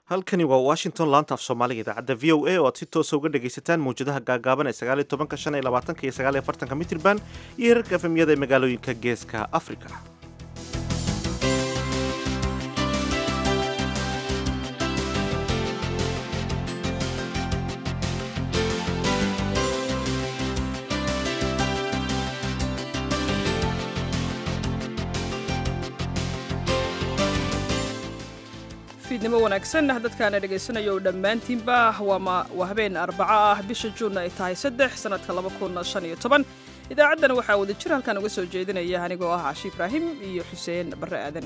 halkani waa washington laanta af soomaaliga idaacadda v o a oo aad si toosa uga dhagaysataan mawjadaha gaagaaban ee sagaaliyo tobanka shan iyo labaatanka iyo sagaaliyo afartanka mitirban iyo herarka efemyada ee magaalooyinka geeska afrika fiidnimo wanaagsan dadkaana dhegaysanaya oo dhammaantiinba waa habeen arbaco ah bisha juunna ay tahay saddex sannadka laba kun shan iyo toban idaacaddana waxaa wada jir halkan uga soo jeedinaya anigoo ah cashi ibraahim iyo xuseen barre aadan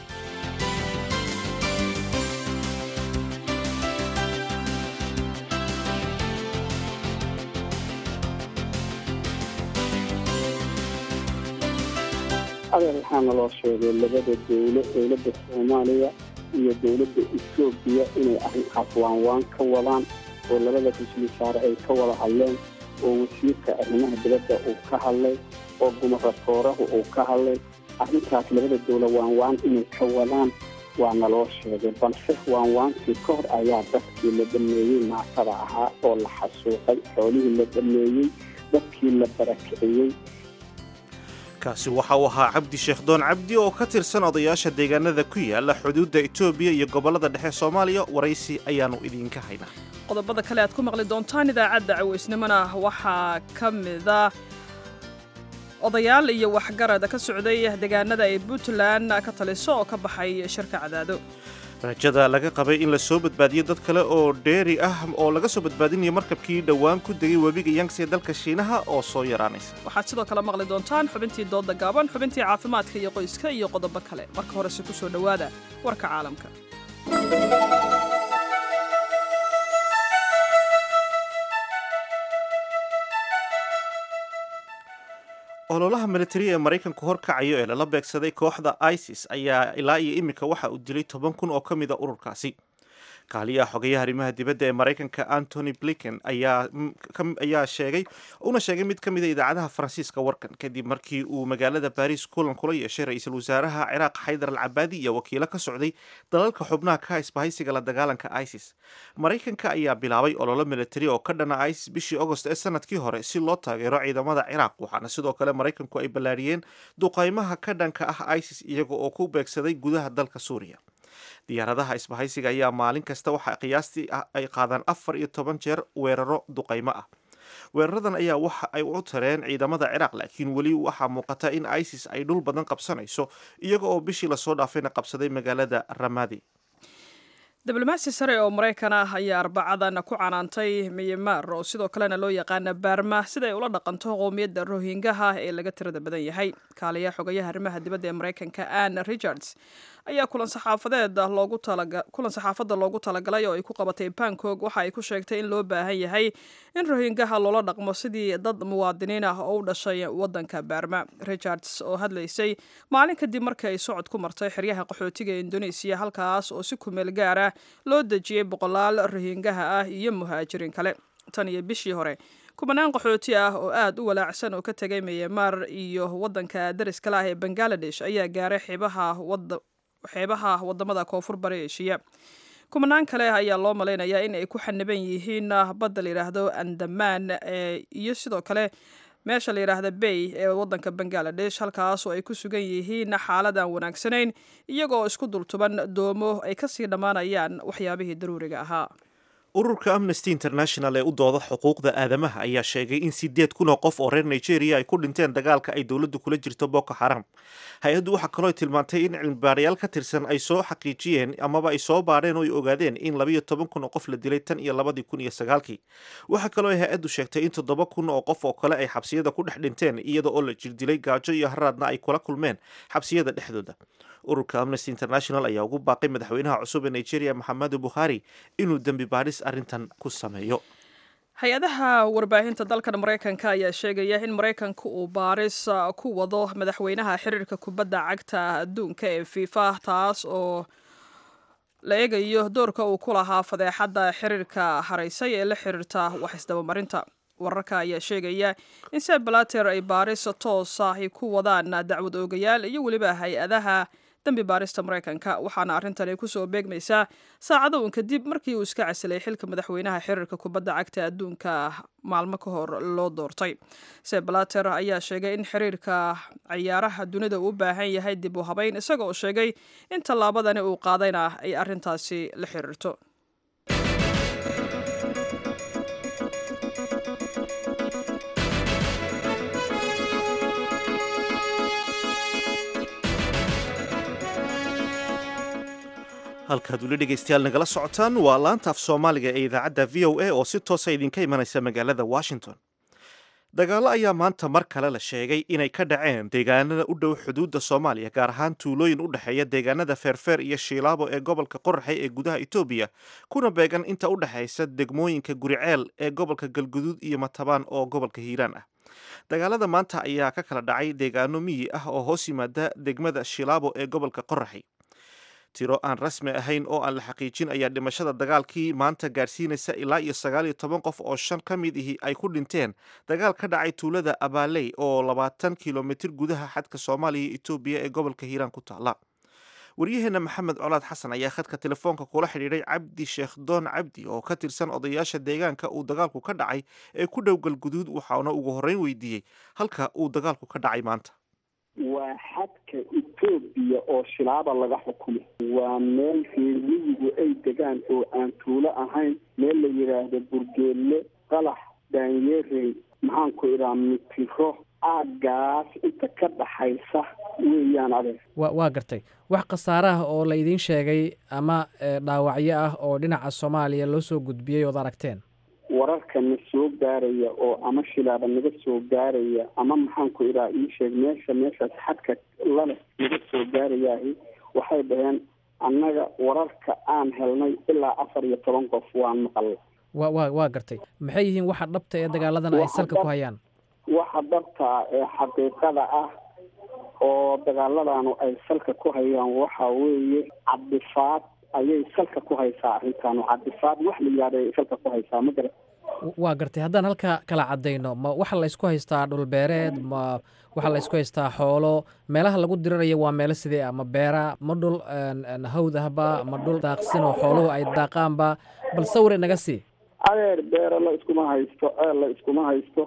adeer waxaana loo sheegay labada dowlo dowladda soomaaliya iyo dowladda etoobiya inay arrinkaas waanwaan ka wadaan oo labada ra-iisul wasaare ay ka wada hadleen oo wasiirka arrimaha dibadda uu ka hadlay oo gumarasoorahu uu ka hadlay arrintaas labada dowla waanwaan inay ka wadaan waana loo sheegay balse waanwaankii ka hor ayaa dadkii la dhameeyey naasada ahaa oo la xasuuqay xoolihii la dhameeyey dadkii la barakiciyey kaasi waxa uu ahaa cabdi sheekh doon cabdi oo ka tirsan odayaasha deegaanada ku yaala xuduudda etoobiya iyo gobollada dhexe soomaaliya waraysi ayaannu idinka haynaa qodobada kale aad ku maqli doontaan idaacadda caweysnimona waxaa ka mida odayaal iyo waxgarad ka socday deegaanada ay puntland ka taliso oo ka baxay shirka cadaado rajada laga qabay in la soo badbaadiyo dad kale oo dheeri ah oo laga soo badbaadinayo markabkii dhowaan ku degay webiga yangs ee dalka shiinaha oo soo yaraanaysa waxaad sidoo kale maqli doontaan xubintii doodda gaaban xubintii caafimaadka iyo qoyska iyo qodobo kale marka horese ku soo dhowaada warka caalamka ololaha militari ee maraykanku horkacayo ee lala beegsaday kooxda isis ayaa ilaa iyo iminka waxa uu dilay toban kun oo ka mida ururkaasi kaaliyaha xogayaha arrimaha dibadda ee maraykanka antony blinken ayaa sheegay una sheegay mid ka mida idaacadaha faransiiska warkan kadib markii uu magaalada baris kulan kula yeeshay ra-iisul wasaaraha ciraaq xaydar al cabaadi iyo wakiilo ka socday dalalka xubnaha ka isbahaysiga la dagaalanka isis maraykanka ayaa bilaabay ololo militari oo ka dhana isis bishii agost ee sanadkii hore si loo taageero ciidamada ciraaq waxaana sidoo kale maraykanku ay ballaariyeen duqaymaha ka dhanka ah isis iyaga oo ku beegsaday gudaha dalka suuriya diyaaradaha isbahaysiga ayaa maalin kasta waxa qiyaastii ay qaadaan afar iyo toban jeer weeraro duqaymo ah weeraradan ayaa waxa ay u tareen ciidamada ciraaq laakiin weli waxaa muuqata in isis ay dhul badan qabsanayso iyaga oo bishii lasoo dhaafayna qabsaday magaalada ramadi diblomaasi sare oo maraykan ah ayaa arbacadan ku canaantay miyamar oo sidoo kalena loo yaqaana baarma siday ula dhaqanto qowmiyadda rohingaha ee laga tirada badan yahay kaaliyaha xogayaha arrimaha dibadda ee maraykanka ann richards ayaa kulan saxaafadeed loogu kulan saxaafadda loogu talagalay oo ay ku qabatay bangkok waxa ay ku sheegtay in loo baahan yahay in rohingaha loola dhaqmo sidii dad muwaadiniin ah oo u dhashay waddanka baarma richards oo hadlaysay maalin kadib markii ay socod ku martay xeryaha qaxootiga ee indonesiya halkaas oo si kumeel gaar ah loo dejiyey boqolaal rohingaha ah iyo muhaajiriin kale tan iyo bishii hore kubanaan qaxooti ah oo aad u walaacsan oo ka tegay miyamar iyo waddanka dariskala ah ee bangaladesh ayaa gaaray xeebaha xeebaha wadamada koonfur bari eshiya kumanaan kale ayaa loo malaynayaa in ay ku xaniban yihiin badda la yidhaahdo andamaan iyo sidoo kale meesha la yidhaahda bay ee waddanka bangaladesh halkaas oo ay ku sugan yihiin xaalad aan wanaagsanayn iyagoo isku dultuban doomo ay kasii dhammaanayaan waxyaabihii daruuriga ahaa ururka amnesty international ee u dooda xuquuqda aadamaha ayaa sheegay in sideed kun oo qof oo reer nigeria ay ku dhinteen dagaalka ay dowladdu kula jirto boko xaram hay-addu waxaa kaloo tilmaantay in cilmibaarayaal ka tirsan ay soo xaqiijiyeen amaba ay soo baadheen oo ay ogaadeen in labayo toban kun oo qof la dilay tan iyo labadii kun iyo sagaalkii waxaa kaloo ay hay-addu sheegtay in toddoba kun oo qof oo kale ay xabsiyada ku dhex dhinteen iyada oo la jirdilay gaajo iyo haraadna ay kula kulmeen xabsiyada dhexdooda ururka amnesty international ayaa ugu baaqay madaxweynaha cusub ee nigeria maxamedu buhari inuu dembi baadhis arrintan ku sameeyo hay-adaha warbaahinta dalkan maraykanka ayaa sheegaya in maraykanka uu baaris ku wado madaxweynaha xiriirka kubadda cagta adduunka ee fifa taas oo la eegayo doorka uu ku lahaa fadeexadda xiriirka haraysay ee la xiriirta wax isdabamarinta wararka ayaa sheegaya in se balater ay baaris toos ahi ku wadaan dacwad oogayaal iyo weliba hay-adaha dembi baarista maraykanka waxaana arrintani kusoo beegmaysaa saacado uun kadib markii uu iska casilay xilka madaxweynaha xiriirka kubadda cagta adduunka maalmo ka hor loo doortay seblater ayaa sheegay in xiriirka ciyaaraha dunida uu u baahan yahay dib u habayn isaga oo sheegay in tallaabadani uu qaadayna ay arrintaasi la xiriirto halkaad weli dhegaystayaal nagala socotaan waa laanta af soomaaliga ee idaacadda v o a oo si toosa idinka imanaysa magaalada washington dagaallo ayaa maanta mar kale la sheegay inay ka dhaceen deegaanada u dhow xuduudda soomaaliya gaar ahaan tuulooyin u dhexeeya deegaanada feerfeer iyo shiilaabo ee gobolka qoraxay ee gudaha etoobiya kuna beegan inta u dhexaysa degmooyinka guriceel ee gobolka galguduud iyo matabaan oo gobolka hiiraan ah dagaalada maanta ayaa ka kala dhacay deegaano miyi ah oo hoos yimaada degmada shiilaabo ee gobolka qoraxay tiro aan rasmi ahayn oo aan la xaqiijin ayaa dhimashada dagaalkii maanta gaadhsiinaysa ilaa iyo sagaal iyo toban qof oo shan ka mid ihi ay ku dhinteen dagaal ka dhacay tuulada abaaley oo labaatan kilomitir gudaha xadka soomaaliya iyo etoobiya ee gobolka hiiraan ku taala waryaheena maxamed colaad xasan ayaa khadka telefoonka kula xidhiidhay cabdi sheekh doon cabdi oo ka tirsan odayaasha deegaanka uu dagaalku ka dhacay ee ku dhow galguduud waxaana ugu horreyn weydiiyey halka uu dagaalku ka dhacay maanta waa xadka etoobiya oo shilaaba laga xukumo waa meel reermiyigu ay degaan oo aan tuulo ahayn meel la yidhaahdo burgeelle qalax daanyeerey maxaanku idhaha mitiro aagaas inta ka dhaxaysa weeyaan adeer wa waa gartay wax khasaaraha oo la idiin sheegay ama dhaawacyo ah oo dhinaca soomaaliya loo soo gudbiyey ood aragteen wararka na soo gaaraya oo ama shilaaba naga soo gaaraya ama maxaanku idhaha ii sheeg meesha meeshaas xadka lale naga soo gaarayaahi waxay dhaheen annaga wararka aan helnay ilaa afar iyo toban qof waan maqalay wa wa waa gartay maxay yihiin waxa dhabta ee dagaaladan ay salka ku hayaan waxa dhabta ee xaqiiqada ah oo dagaaladanu ay salka ku hayaan waxa weeye cabdifaad ayay salka ku haysaa arrintan cabdifaad wax la yidhahda ay salka ku haysaa ma garat waa gartay haddaan halka kala caddayno ma waxa laysku haystaa dhulbeereed ma waxa laysku haystaa xoolo meelaha lagu dirirayo waa meelo sidee ah ma beera ma dhul hawd ahba ma dhul daaqsin oo xooluhu ay daaqaanba bal sawir inaga sii adeer beero la iskuma haysto ceel la iskuma haysto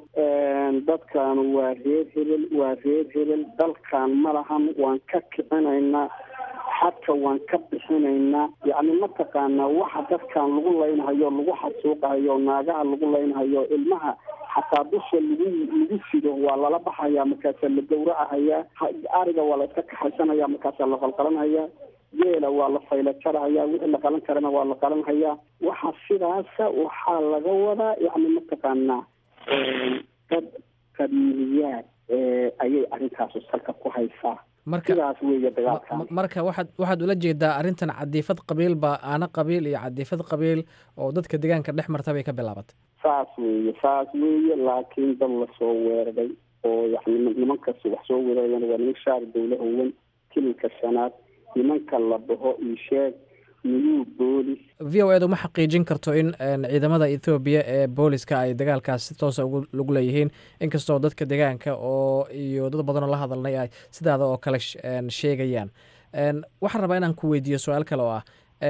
dadkan waa reer hebel waa reer hebel dalkan ma lahan waan ka kicinaynaa xadka waan ka bixinaynaa yacni mataqaanaa waxa dadkan lagu laynhayo lagu xasuuqahayo naagaha lagu laynhayo ilmaha xataa dusha lagu lagu sido waa lala baxayaa markaasaa la gawracahayaa ariga waa la iska kaxaysanaya markaasaa la qalqalanhayaa geela waa la fayla jarhayaa wixii la qalan karana waa la qalanhayaa waxa sidaasa waxaa laga wadaa yacni mataqaanaa dad qabiiliyaad ayay arrintaasu salka ku haysaa sidaas weeye dagaalkan marka waxaad waxaad ula jeedaa arrintan cadiifad qabiilba aana qabiil iyo cadiifad qabiil oo dadka deegaanka dhex marta bay ka bilaabatay saas weeye saas weeye laakiin dad lasoo weeraray oo yani nimankas wax soo weerarayan waa niman shaar dawla howan kilinka shanaad nimanka la dhaho iyo sheeg new boolis v o edu ma xaqiijin karto in ciidamada ethoobiya ee booliska ay dagaalkaas si toosa lagu leeyihiin inkastoo dadka deegaanka oo iyo dad badanoo la hadalnay ay sidaada oo kale sheegayaan waxaan rabaa inaan ku weydiiyo su-aal kale oo ah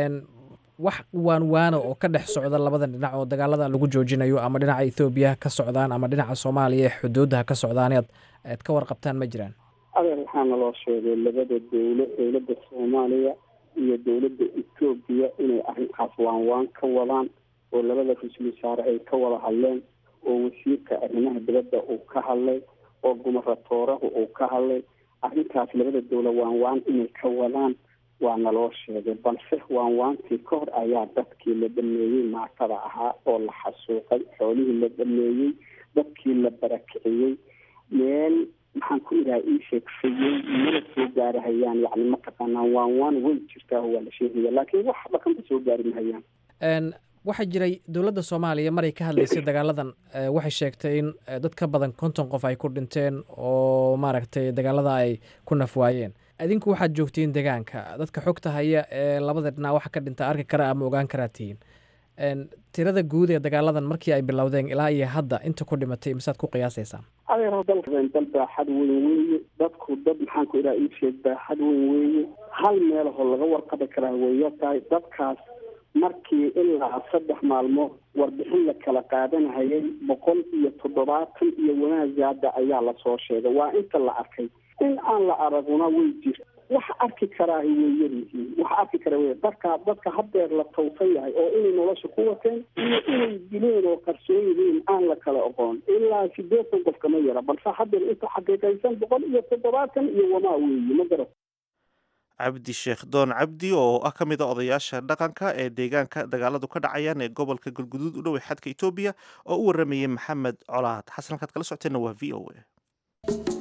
wax waan waano oo ka dhex socda labadan dhinac oo dagaalada lagu joojinayo ama dhinaca ethoobiya ka socdaan ama dhinaca soomaaliya ee xuduudaha ka socdaan aad ka warqabtaan ma jiraan adeer waxaana loo sheegay labada dowlo dowladda soomaaliya iyo dowladda etoobiya inay arrinkaas waan waan ka wadaan oo labada ra-iisul wasaare ay ka wada hadleen oo wasiirka arrimaha dibadda uu ka hadlay oo gumaratoorahu uu ka hadlay arrintaas labada dowla waan waan inay ka wadaan waana loo sheegay balse waan waantii ka hor ayaa dadkii la dhameeyey maatada ahaa oo la xasuuqay xoolihii la dhameeyey dadkii la barakiciyey meel maxaan ku idhaha ii sheegsayey mala soo gaarahayaan yani mataqaanaa waan waan way jirtaa waa la sheegaya laakiin wax dhaqanba soo gaari mahayaan waxaa jiray dowladda soomaaliya maray ka hadlaysay dagaaladan waxay sheegtay in dad ka badan konton qof ay ku dhinteen oo maaragtay dagaalada ay ku nafwaayeen idinku waxaad joogtiin deegaanka dadka xogta haya ee labada dhinac waxa ka dhinta arki kara ama ogaan karaa tihiin tirada guud ee dagaaladan markii ay bilowdeen ilaa iyo hadda inta ku dhimatay misaad ku qiyaasaysaan adeer dalkeen dal baaxad weyn weeye dadku dad maxaan ku idhaha ii sheeg baaxad weyn weeye hal meelahoo laga warqabi karaa weeya tahay dadkaas markii ilaa saddex maalmood warbixin la kala qaadanahayay boqol iyo toddobaatan iyo wanaagaada ayaa lasoo sheegay waa inta la arkay in aan la araguna way jirta waxa arki karaahi way yaryihiin waxa arki kara wey dadka dadka haddeer la tawsan yahay oo inay nolosha ku wateen iyo inay dileen oo qarsoon yihiin aan la kala oqoon ilaa sideetan qof kama yara balse haddeer inta xaqiiqaysan boqol iyo toddobaatan iyo wamaa weeye ma garat cabdi sheekh doon cabdi oo ah ka mid a odayaasha dhaqanka ee deegaanka dagaaladu ka dhacayaan ee gobolka galguduud u dhowey xadka etoobiya oo u waramayay maxamed colaad xasan halkaad kala socoteenna waa v o a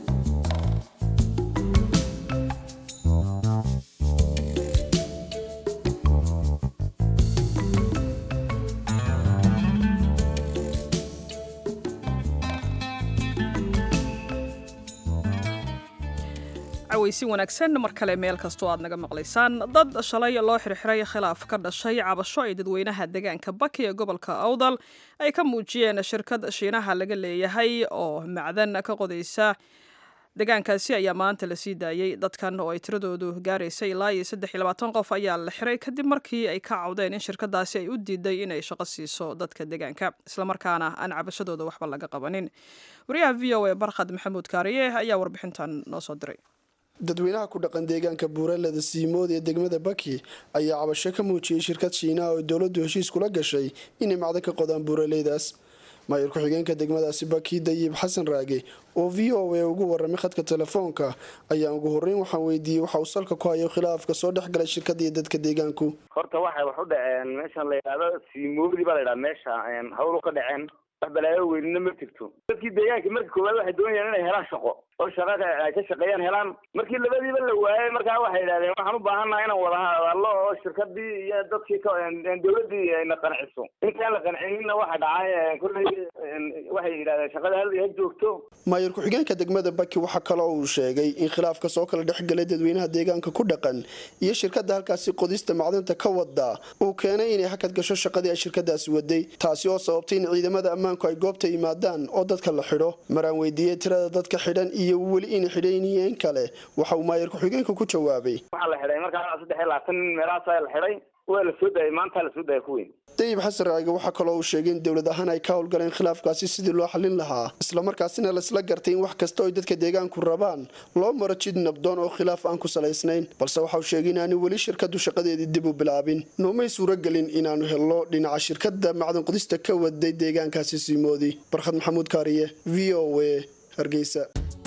cawaysi wanaagsan mar kale meel kastoo aad naga maqlaysaan dad shalay loo xirxiray khilaaf ka dhashay cabasho ay dadweynaha deegaanka baki ee gobolka awdal ay ka muujiyeen shirkad shiinaha laga leeyahay oo macdan ka qodaysa deegaankaasi ayaa maanta la sii daayey dadkan oo ay tiradoodu gaaraysay ilaa iyo saddex iyo labaatan qof ayaa la xiray kadib markii ay ka cawdeen in shirkadaasi ay u diiday inay shaqo siiso dadka deegaanka islamarkaana aan cabashadooda waxba laga qabanin wariyaha v o a barkhad maxamuud kaariye ayaa warbixintan noo soo diray dadweynaha ku dhaqan deegaanka buuraleda siimood ee degmada baki ayaa cabasho ka muujiyey shirkad shiinaha oo dowladdu heshiis kula gashay inay macdan ka qodaan buuraleydaas maayir ku-xigeenka degmadaasi baki dayib xasan raage oo v o a ugu waramay khadka telefoonka ayaa ugu horreyn waxaan weydiiyey waxa uu salka ku hayo khilaafka soo dhex galay shirkada iyo dadka deegaanku horta waxay wax u dhaceen meeshan la yidhaahdo siimoodi baa la yidhaha meesha hawlu ka dhaceen wax balaayo weynina ma jirto dadkii deegaanka marka koowaad waxay doonayaan inay helaan shaqo oo shaqa ay ka shaqeeyaan helaan markii labadiiba la waayay markaa waxay yidhahdeen waxaan u baahannaha inaan wada hadallo oo shirkadii iyo dadkii dowladii ayna qanciso intaan la qancinina waxa dhacay kolley waxay yidhahdeen shaqada hal ha joogto maayir ku-xigeenka degmada baki waxaa kaloo uu sheegay in khilaafka soo kala dhexgalay dadweynaha deegaanka ku dhaqan iyo shirkada halkaasi qodista macdinta ka wada uu keenay inay hakad gasho shaqadii ay shirkadaasi waday taasi oo sababtay in ciidamada ammaanku ay goobta yimaadaan oo dadka la xidho maraan weydiiyey tirada dadka xidhan iyo weli inay xidhayniyeen kale waxa uu maayir ku-xigeenka ku jawaabay waxaa la xidhay markaa saddex iyo labaatan meelahaasaa la xidhay waa la soo daayay maanta la soo daaya ku weyn dayib xasan raage waxaa kaloo uu sheegay in dowlad ahaan ay ka howlgaleen khilaafkaasi sidii loo xallin lahaa islamarkaasina laisla gartay in wax kasta oy dadka deegaanku rabaan loo maro jid nabdoon oo khilaaf aan ku salaysnayn balse waxauu sheegay inaanu weli shirkadu shaqadeedii dib u bilaabin noomay suuragelin inaanu helno dhinaca shirkada macdan qodista ka waday deegaankaasi siimoodi barkhad maxamuud kaariye v o a hargeysa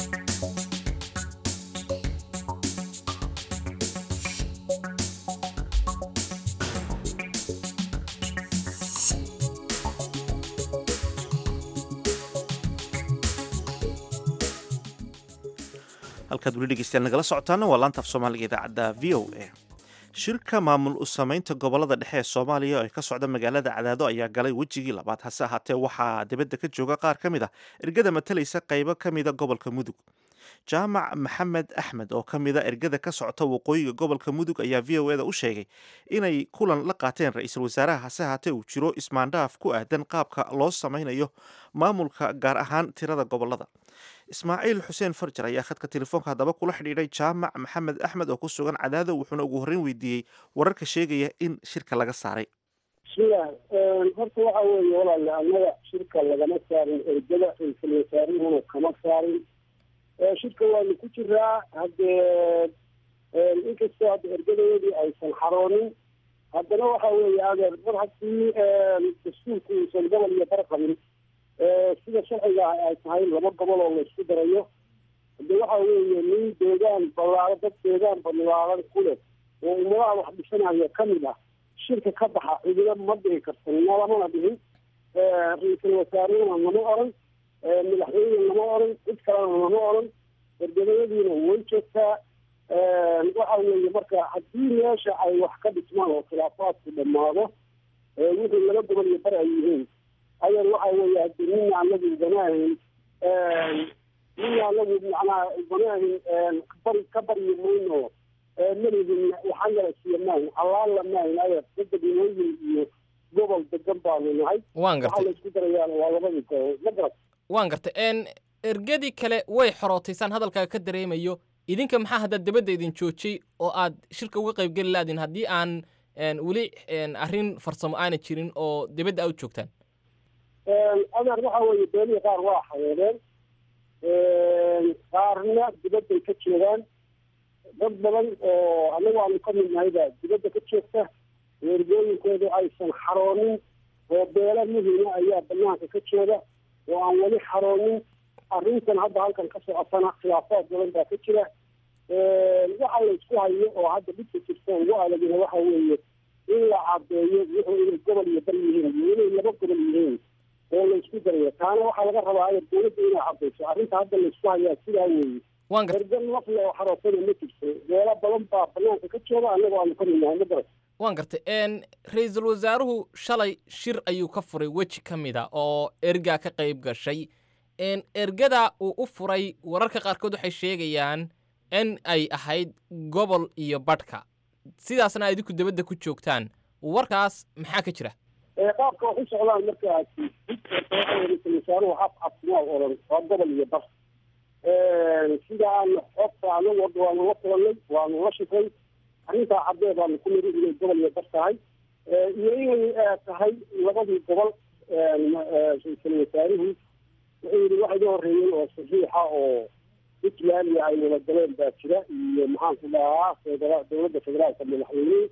halkaad weli dhegeystayaal nagala socotaana waa laanta af soomaaliga idaacadda v o a shirka maamul u samaynta gobolada dhexe ee soomaaliya oo ay ka socda magaalada cadaado ayaa galay wejigii labaad hase ahaatee waxaa dibadda ka jooga qaar ka mid ah ergada matalaysa qaybo ka mida gobolka mudug jaamac maxamed axmed oo ka mida ergada ka socota waqooyiga gobolka mudug ayaa v o eda u sheegay inay kulan la qaateen ra-iisul wasaaraha hase ahaatee uu jiro ismaandhaaf ku aadan qaabka loo samaynayo maamulka gaar ahaan tirada gobolada ismaaciil xuseen farjar ayaa khadka telefoonka haddaba kula xidhiidhay jaamac maxamed axmed oo ku sugan cadaado wuxuuna ugu horreyn weydiiyey wararka sheegaya in shirka laga saaray bismillaah horta waxa weeye walaale annaga shirka lagama saarin ergada ra-iisul wasaaruhuna kama saarin shirka waanu ku jiraa haddee inkastoo hadda ergadeedii aysan xaroonin haddana waxa weeye adeer mar haddii dastuurku uusan gobol iyo bar qabin sida sharciga ay tahay laba gobol oo la isku darayo hade waxa weeye nin deegaan ballaaro dad deegaan balaaran ku leh oo ummadaha wax dhisanaya kamid ah shirka ka baxa cidina ma dhihi karta nalamana dhihin ra-iisul wasaarehuna lama oran madaxweyne lama oran cid kalena lama oran ergadayadiina way joogtaa waxa weeye marka haddii meesha ay wax ka dhismaan oo khilaafaadku dhammaado wixii laba gobol iyo bar ay yihiin ayan waxa weeye hadii nina anagu banaahin nina anagu macnaha banaahin bari ka baryi mayno malihin waxaan yala siiya maahin allaala maahin adeer dadda dhinooyin iyo gobol degan baanu nahay waan waxaa gartay la isku darayaan waa labadii gobol ma garat waan gartay n ergadii kale way xorootaysaan hadalkaaga ka dareemayo idinka maxaa hadda dabadda idin joojiyey oo aad shirka uga qaybgeli laadin haddii aan weli arrin farsamo aana jirin oo dibadda aad joogtaan adeer waxa weeye beelihii qaar waa xayeedeen qaarna dibadday ka joogaan dad badan oo anagu aanu ka mid nahay baa dibadda ka joogta weergooyinkoodu aysan xaroonin oo beelo muhima ayaa banaanka ka jooga oo aan weli xaroonin arrintan hadda halkan ka socotana khilaafaad badan baa ka jira waxa la isku hayo oo hadda dhibka jirta ugu adagina waxa weeye in la cadeeyo wuxuu inay gobol iyo bar yihiin iyo inay laba gobol yihiin oo la isku darayo taana waxaa laga rabaa dowladda inay cadayso arrinta hadda la isku hayaa sidaa weeye ergan nafle oo xaroosana ma jirto beelo badan baa banaanka ka jooga annagoo aanu ka midnahay ma garat waan gartay ra-iisul wasaaruhu shalay shir ayuu ka furay weji ka mid a oo ergaa ka qayb gashay ergada uu u furay wararka qaarkood waxay sheegayaan in ay ahayd gobol iyo badhka sidaasna ay idinku dabadda ku joogtaan warkaas maxaa ka jira qaabka wax u socdaan markaa ra-iisul wasaaruhu af cabsimaa oran waa gobol iyo bar sida aan xogta anagu hadda waanu la kulanay waanu la shifray arrintaa caddee baanu ku niri inay gobol iyo bar tahay iyo inay tahay labadii gobol ra-iisul wasaaruhu wuxuu yidhi waxa iga horreeyey oo saxiixa oo puntland ay wada galeen baa jira iyo maxaanku dhahaa federa dowladda federaalka madaxweyne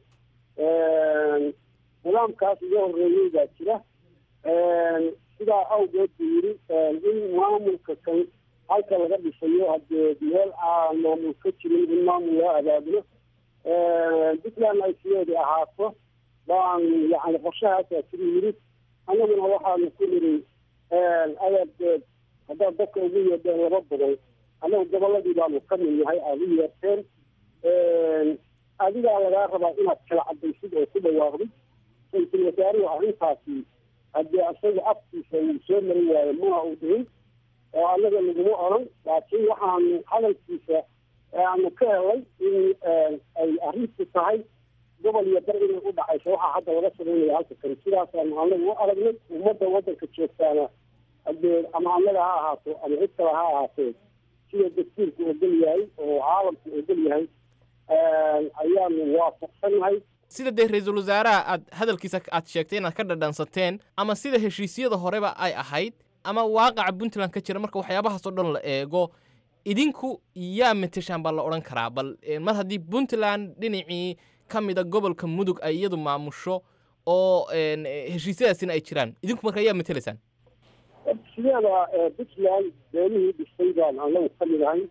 nidaamkaas iga horreeyey baa jira sidaa awgeed buu yidhi in maamulka kan halka laga dhisayo haddee meel aan maamul ka jirin in maamul loo abaabulo puntland ay sideedii ahaato baan yani qorshahaasaa jira yidhi annaguna waxaanu ku niri adeerdeed haddaad dadka ugu yeedheen laba gobol annagu gobolladii baanu ka mid nahay aada u yeerteen adigaa lagaa rabaa inaad kala cadaysid oo ku dhawaaqdid ra-iisul wasaaruhu arrintaasi haddii isaga afkiisa uu soo marin waayo mana uu dhihin oo annaga laguma odran laakiin waxaanu hadalkiisa aanu ka helay in ay arrintu tahay gobol iyo bar inay u dhacayso waxaa hadda laga sameynaya halka kale sidaasaanu anagu u aragnay ummadda waddanka joogtaana hadee ama annaga ha ahaato ama cid kale ha ahaatee sida dastuurku ogol yahay oo caalamku ogol yahay ayaanu waafaqsannahay sida dee ra-iisul wasaaraha aad hadalkiisa aad sheegtay inaad ka dhadhansateen ama sida heshiisyada horeba ay ahayd ama waaqaca puntland ka jira marka waxyaabahaasoo dhan la eego idinku yaa mateshaan baa la odhan karaa bal mar haddii puntland dhinacii ka mida gobolka mudug ay iyadu maamusho oo heshiisyadaasina ay jiraan idinku marka yaa matelaysaan sideeda puntland beelihii dhistay baan anagu ka mid ahay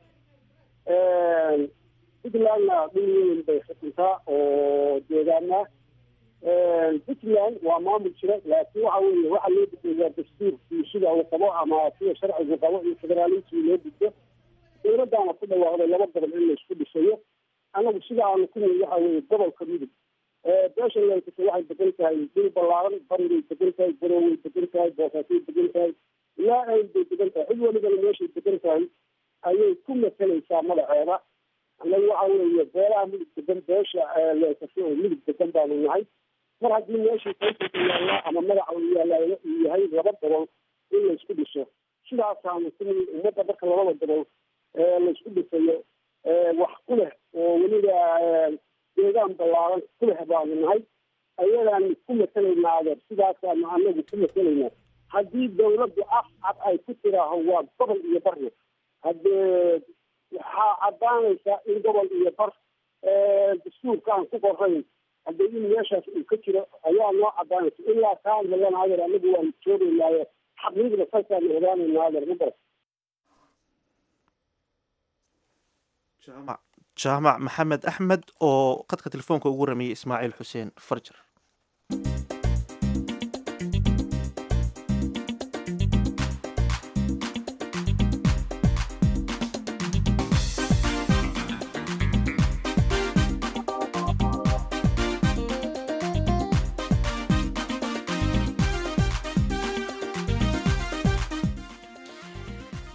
puntlandna dhul weyn bay xukuntaa oo deegaana puntland waa maamul jira laakiin waxa weeye waxa loo gudbeeyaa dastuurkii sida uu qabo ama sida sharcigu qabo iyo federaalismii loo gudbo dowladdaana ku dhawaaqday laba gobol in laysku dhisayo anagu sida aanu ku niri waxa weeye gobolka mudug beesha leykasa waxay degan tahay dul ballaaran barigay degan tahay garoway degan tahay boosaasay degan tahay ilaa ay bay degan tahay cid walibana meeshay degan tahay ayay ku matalaysaa magaceeda annagu waxa weeye beelaha mudug degan beesha leykasa oo mudug degan baanu nahay mar haddii meeshii kaysanka yaallaa ama magaca uu yaallaa uu yahay laba gobol in laysku dhiso sidaasaanu ku niri ummadda marka labada gobol laysku dhisayo wax ku leh oo weliba deegaan ballaaran ku leh baanu nahay ayadaanu ku matelaynaa adeer sidaasaanu anagu ku matelaynaa haddii dawladdu af cad ay ku tiraaho waa gobol iyo barna haddee waxaa caddaanaysaa in gobol iyo bar dastuurka aan ku qorayn haddee in meeshaas uu ka jiro ayaa noo caddaanaysa ilaa kaan helana adeer anagu waanu joogaynaaye xaqiiqda salkaanu ogaanaynaa adeer ma garat jaamac maxamed axmed oo khadka telefoonka ugu rameeyey ismaaciil xuseen farjar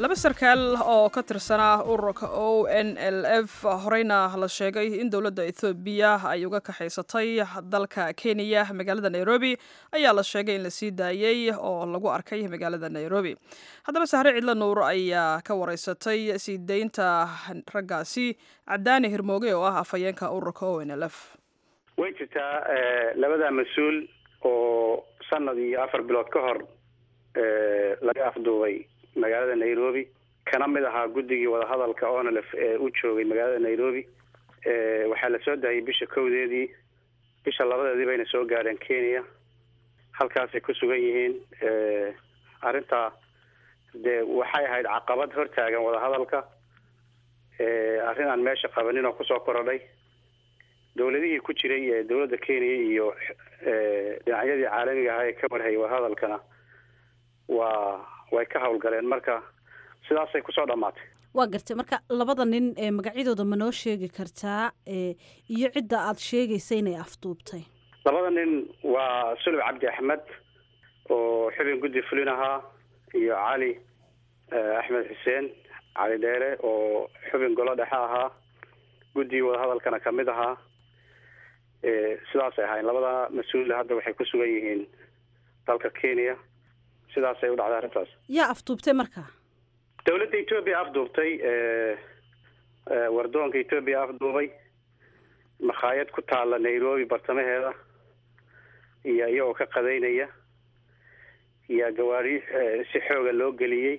laba sarkaal oo ka tirsanaa ururka o n l f horeyna la sheegay in dowladda ethoobiya ay uga kaxaysatay dalka kenya magaalada nairobi ayaa la sheegay in la sii daayey oo lagu arkay magaalada nairobi haddaba sahre cidlo nuur ayaa ka wareysatay sii daynta raggaasi cadaani hirmooge oo ah afhayeenka ururka o n l f way jirtaa labada mas-uul oo sanad iyo afar bilood ka hor laga afduubay magaalada nairobi kana mid ahaa guddigii wadahadalka onlf ee u joogay magaalada nairobi waxaa la soo daayay bisha kowdeedii bisha labadeedii bayna soo gaadheen kenya halkaasay ku sugan yihiin arrintaa dee waxay ahayd caqabad hortaagan wadahadalka arrin aan meesha qabanin oo kusoo korodhay dowladihii ku jiray ee dowladda kenya iyo dhinacyadii caalamiga ahaa ee ka warhayay wadahadalkana waa way ka howlgaleen marka sidaasay kusoo dhammaatay waa gartay marka labada nin ee magacyadooda ma noo sheegi kartaa iyo cidda aada sheegaysa inay afduubtay labada nin waa sulub cabdi axmed oo xubin guddi fulin ahaa iyo cali axmed xuseen cali dheere oo xubin golo dhexe ahaa guddigii wadahadalkana kamid ahaa sidaasay ahayn labada mas-uul hadda waxay ku sugan yihiin dalka kenya sidaasay u dhacday arrintaas yaa afduubtay marka dowladda etoobiya afduubtay wardoonka etoobiya afduubay makhaayad ku taalla nairobi bartamaheeda iyo iyagoo ka qadaynaya iyo gawaari si xooga loo geliyey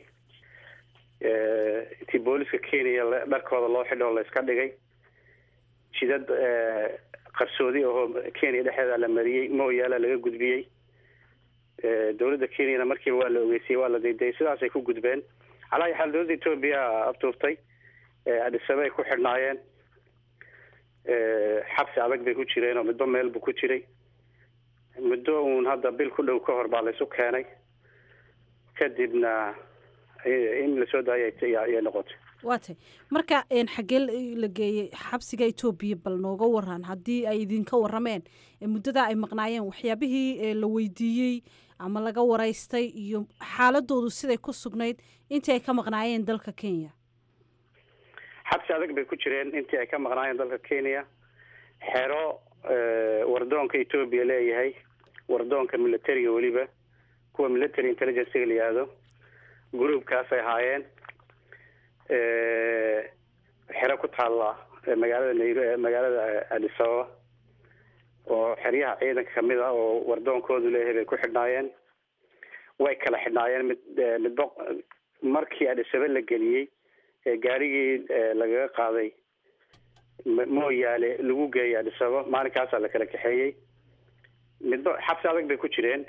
intii booliska kenya dharkooda loo xidho o layska dhigay jidad qarsoodi ahoo kenya dhexeeda la mariyey mooyaala laga gudbiyey dowladda kenyana markiiba waa la ogeysiyey waa la daydayay sidaasay ku gudbeen calaa xaal dowladda etoobiya afduubtay adhisabe ay ku xidhnaayeen xabsi adag bay ku jireen oo midba meel buu ku jiray muddo uun hadda bil ku dhow ka hor baa laysu keenay kadibna in lasoo daayay ayay noqotay waa tay marka xaggee la geeyey xabsiga etoobiya bal nooga waran haddii ay idinka warameen muddadaa ay maqnaayeen waxyaabihii la weydiiyey ama laga waraystay iyo xaaladoodu siday ku sugnayd intii ay ka maqnaayeen dalka kenya xabsi adag bay ku jireen intii ay ka maqnaayeen dalka kenya xero wardoonka etoobiya leeyahay wardoonka militariga weliba kuwa military intelligencega la yihahdo groupkaasay ahaayeen xero ku taalla magaalada nairo magaalada adis ababa oo xeryaha ciidanka kamid ah oo wardoonkoodu leeyahay bay ku xidhnaayeen way kala xidhnaayeen mid midba markii adhisabe la geliyey ee gaarigii lagaga qaaday mooyaale lagu geeyay adhisaba maalinkaasaa la kala kaxeeyey midba xabsi adag bay ku jireen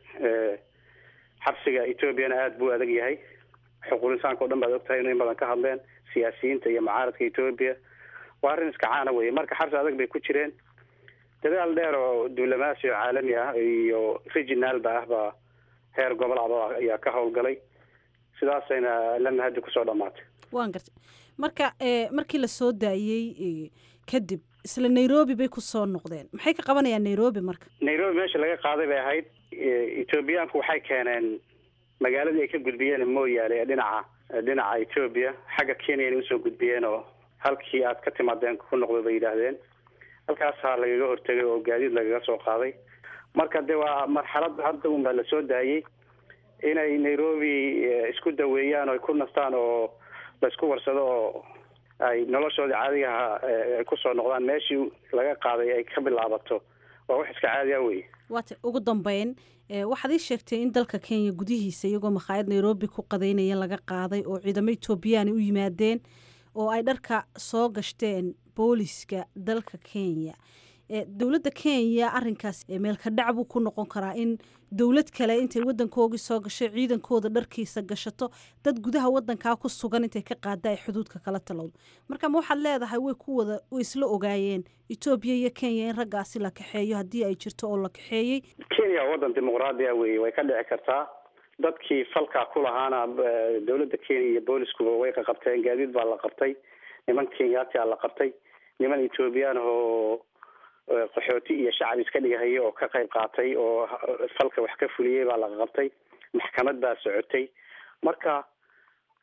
xabsiga ethoobiana aada buu adag yahay xuquuq insaanka o dhan baad ogtahay inu in badan ka hadleen siyaasiyiinta iyo mucaaradka etoobiya waa arrin iska caana weye marka xabsi adag bay ku jireen dadaal dheer oo diblomaasi oo caalami ah iyo regionalba ah baa heer gobol aba ayaa ka howlgalay sidaasayna lama haddi kusoo dhamaatay waan gartay marka markii la soo daayey kadib isla nairobi bay kusoo noqdeen maxay ka qabanayaan nairobi marka nairobi meesha laga qaaday bay ahayd ethoobiyaanku waxay keeneen magaaladii ay ka gudbiyeen mooyaale ee dhinaca dhinaca etoobiya xagga kenya inay usoo gudbiyeen oo halkii aad ka timaadeen ku noqdo bay yidhaahdeen halkaasaa lagaga hortegay oo gaadiid lagaga soo qaaday marka de waa marxalad hadda unbaa lasoo daayey inay nairobi isku daweeyaan oo ay ku nastaan oo laisku warsado oo ay noloshoodii caadigaha ay kusoo noqdaan meeshii laga qaaday ay ka bilaabato waa wax iska caadi ah wey waata ugu dambeyn waxaad ii sheegtay in dalka kenya gudihiisa iyagoo makhaayad nairobi ku qadaynaya laga qaaday oo ciidamo etoobiyaan u yimaadeen oo ay dharka soo gashteen booliska dalka kenya dowladda kenya arinkaas meelka dhac buu ku noqon karaa in dowlad kale intay wadankoogii soo gashay ciidankooda dharkiisa gashato dad gudaha wadankaa ku sugan intay ka qaada ay xuduudka kala talowdo marka ma waxaad leedahay way ku wada way isla ogaayeen etoobiya iyo kenya in raggaasi la kaxeeyo haddii ay jirto oo la kaxeeyey kenya waa wadan dimuqraadi ah weye way ka dhici kartaa dadkii falkaa ku lahaana dowladda kenya iyo booliskuba way qaqabteen gaadiid baa la qabtay niman kenyaati a la qabtay niman ethoobiyan oo qaxooti iyo shacab iska dhigahaya oo ka qayb qaatay oo falka wax ka fuliyey baa laga qabtay maxkamad baa socotay marka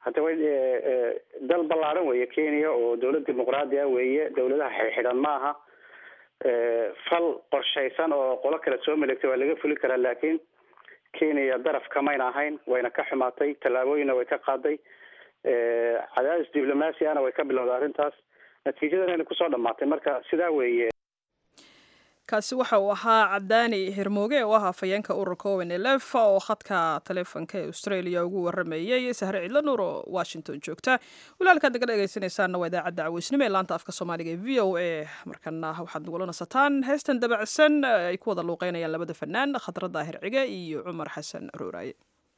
hadda way dal ballaaran weeye kenya oo dawlad dimuqraadi ah weeye dawladaha xidxidhan ma aha fal qorshaysan oo qolo kale soo melegtay waa laga fuli karaa laakiin kenya daraf kamayna ahayn wayna ka xumaatay tallaabooyinna way ka qaaday cadaadis diblomaasi ahna way ka bilowday arrintaas natiijadana kusoo dhamaatay marka sidaa weeye kaasi waxa uu ahaa cadaani hirmooge oo ah afhayeenka ururka owen elef oo khadka taleefonka ee australia ugu waramayey sahre cidlo nuur oo washington joogta walaalkaad naga dhegaysanaysaanna waa idaacadda caweysnimo ee laanta afka soomaaliga ee v o a markana waxaad nagula nasataan heestan dabacsan ay ku wada luuqeynayaan labada fanaan khadra daahir cige iyo cumar xasan rooraaye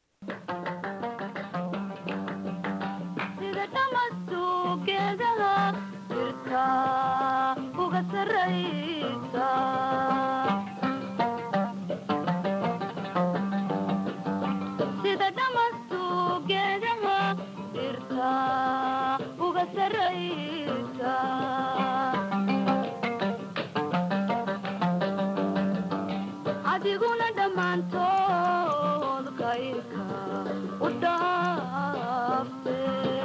sida dhamastu geedaha dhirta uga saraysa adiguna dhammaantood kayrka u dhaafe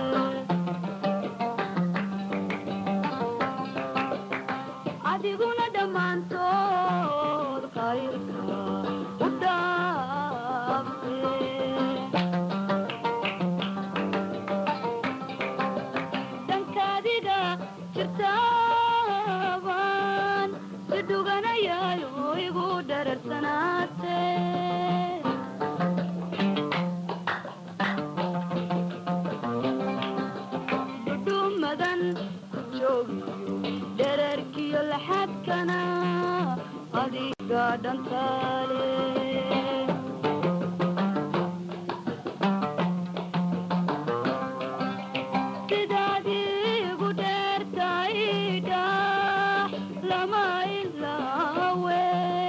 adiguna dhammaantood kayrka u dhaafe dankaadiga jirtaaban si dhuganayayo igu dhararsanaate dhudhumadan ku joogiyo dherarkiyo laxadkana adiga dhantaale sidaad igu dheertaydha lama ilaawe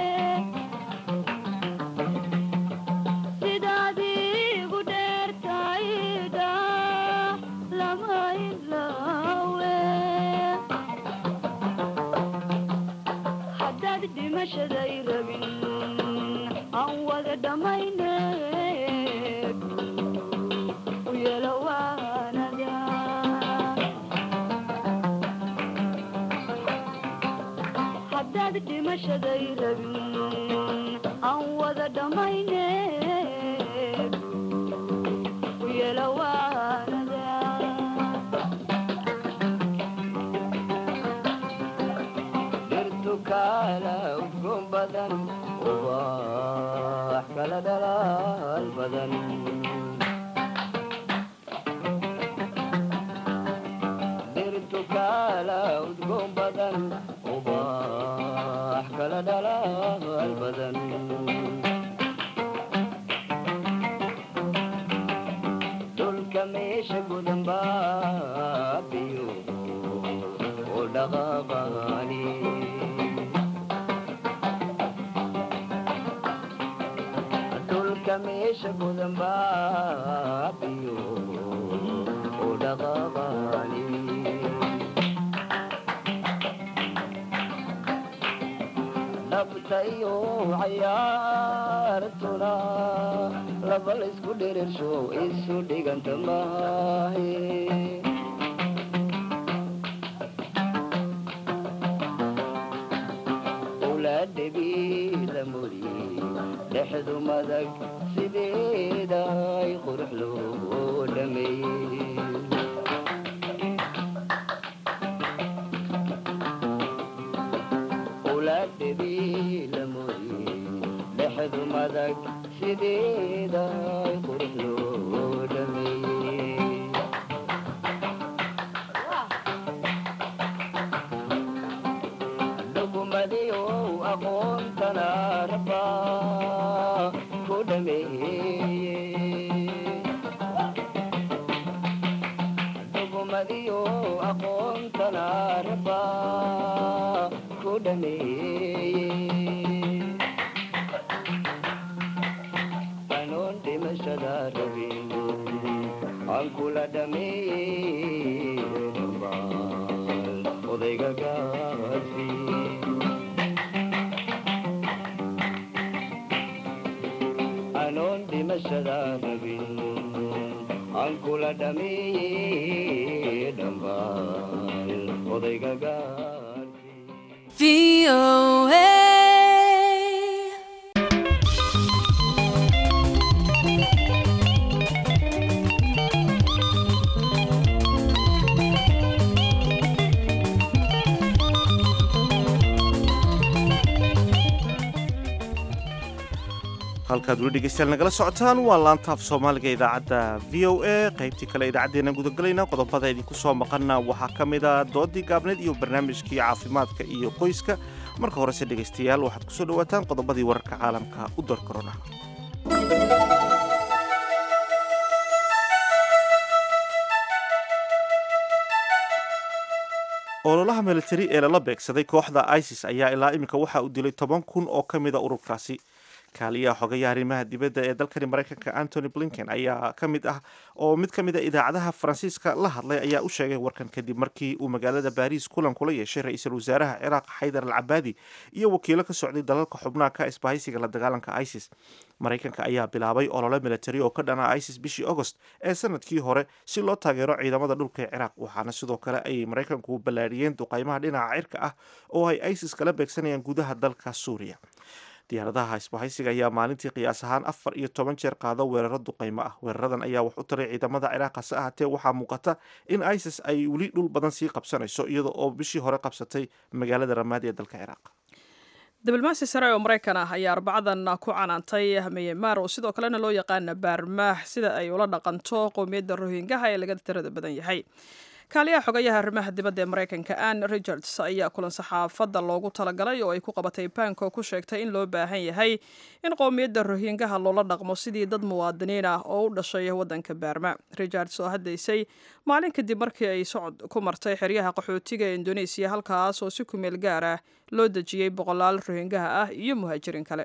sidaad igu dheertaydha lama ilaawe haddaad dhimashaday rabin aan wada dhammayne u yeelo waanada haddaad dhimashaday rabin aan wada dhammayne u yeelo waanada dhirtukala udgoon badan ubax kala dhalaal badan dhirtukala udgoon badan ubax kala dhalaal badan dhulka meesha gudan baabiyo oo dhaqaaqani dhulka meesha gudan baabiyo oo dhaqaaqani dhabtayo cayaartuna laba laysku dhirirsho isu dhiganta maahe ulaadhabiila muri dhexdu madag sideeda ay qurux loo dhameeyey ulaadhabiila muri dhexdu madag sideeda ay qurux loo dhameeyey dhugumadiyo aqoontana raba ku dhameeye dhugumadiyo aqoontana raba ku dhameeye anoon dhimashada rabin aan kula dhameeye dhambaal odayga gaasi anoon dhimashada rabin aan kula dhameeye dhambaal odayga gaarsi halkaad weli dhegeystayaal nagala socotaan waa laantaaf soomaaliga idaacadda v o a qaybtii kale idaacaddeenna gudagalayna qodobada idinku soo maqana waxaa ka mid a doodii gaabneed iyo barnaamijkii caafimaadka iyo qoyska marka horese dhegeystayaal waxaad kusoo dhawaataan qodobadii wararka caalamka u door korona ololaha militari ee lala beegsaday kooxda isis ayaa ilaa iminka waxa uu dilay toban kun oo ka mida ururkaasi kaaliyaha xogayaha arrimaha dibadda ee dalkani maraykanka antony blinken ayaa ka mid ah oo mid ka mid a idaacadaha faransiiska la hadlay ayaa u sheegay warkan kadib markii uu magaalada baariis kulan kula yeeshay ra-iisul wasaaraha ciraaq xaydar al cabaadi iyo wakiilo ka socday dalalka xubnaha ka isbahaysiga la dagaalanka isis maraykanka ayaa bilaabay olole militari oo ka dhana isis bishii agost ee sanadkii hore si loo taageero ciidamada dhulka ee ciraaq waxaana sidoo kale ay maraykanku ballaadhiyeen duqaymaha dhinaca cirka ah oo ay isis kala beegsanayaan gudaha dalka suuriya diyaaradaha isbahaysiga ayaa maalintii qiyaas ahaan afar iyo toban jeer qaado weeraro duqaymo ah weeraradan ayaa wax u taray ciidamada ciraaq hase ahaatee waxaa muuqata in isis ay weli dhul badan sii qabsanayso iyada oo bishii hore qabsatay magaalada ramaadi ee dalka ciraaq diblomaasi sare oo maraykan ah ayaa arbacadan ku canaantay myanmar oo sidoo kalena loo yaqaana baarmaax sida ay ula dhaqanto qowmiyadda rohingaha ee laga tirada badan yahay kaaliyaha xogayaha arrimaha dibadda ee maraykanka ann richards ayaa kulan saxaafadda loogu talagalay oo ay ku qabatay banko ku sheegtay in loo baahan yahay in qowmiyadda rohingaha loola dhaqmo sidii dad muwaadiniin ah oo u dhashay waddanka baarma richards oo haddaysay maalin kadib markii ay socod ku martay xeryaha qaxootiga ee indoneesiya halkaas oo si kumeel gaar ah loo dejiyey boqolaal rohingaha ah iyo muhaajiriin kale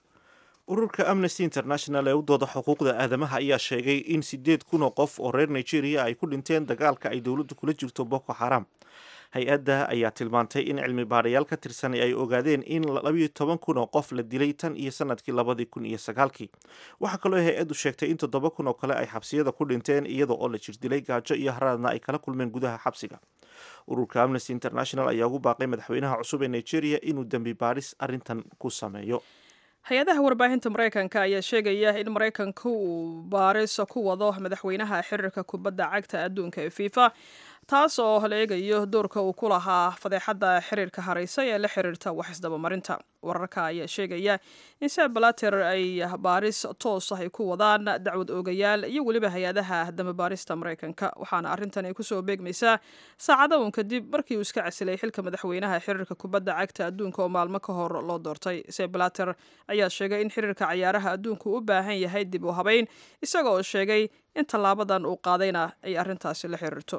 ururka amnesty international ee u dooda xuquuqda aadamaha ayaa sheegay in sideed kun oo qof oo reer nigeria ay ku dhinteen dagaalka ay dowladdu kula jirto boko xaram hay-adda ayaa tilmaantay in cilmi baadhayaal ka tirsan ay ogaadeen in labayo toban kun oo qof la dilay tan iyo sanadkii labadii kun iyo sagaalkii waxaa kaloo hay-addu sheegtay in toddoba kun oo kale ay xabsiyada ku dhinteen iyada oo la jirdilay gaajo iyo haraadna ay kala kulmeen gudaha xabsiga ururka amnesty international ayaa ugu baaqay madaxweynaha cusub ee nigeria inuu dembi baadhis arrintan ku sameeyo hay-adaha warbaahinta maraykanka ayaa sheegaya in maraykanka uu baaris ku wado madaxweynaha xiriirka kubadda cagta adduunka ee fifa taas oo la eegayo doorka uu ku lahaa fadeexadda xiriirka haraysa ee la xiriirta wax isdabamarinta wararka ayaa sheegaya in sebalater ay baaris toos ah ay ku wadaan dacwad oogayaal iyo weliba hay-adaha damabaarista maraykanka waxaana arrintan ay kusoo beegmaysaa saacada uun kadib markii uu iska casilay xilka madaxweynaha xiriirka kubadda cagta adduunka oo maalmo ka hor loo doortay sebalater ayaa sheegay in xiriirka cayaaraha adduunku u baahan yahay dib u habeyn isaga oo sheegay in tallaabadan uu qaadayna ay arrintaasi la xiriirto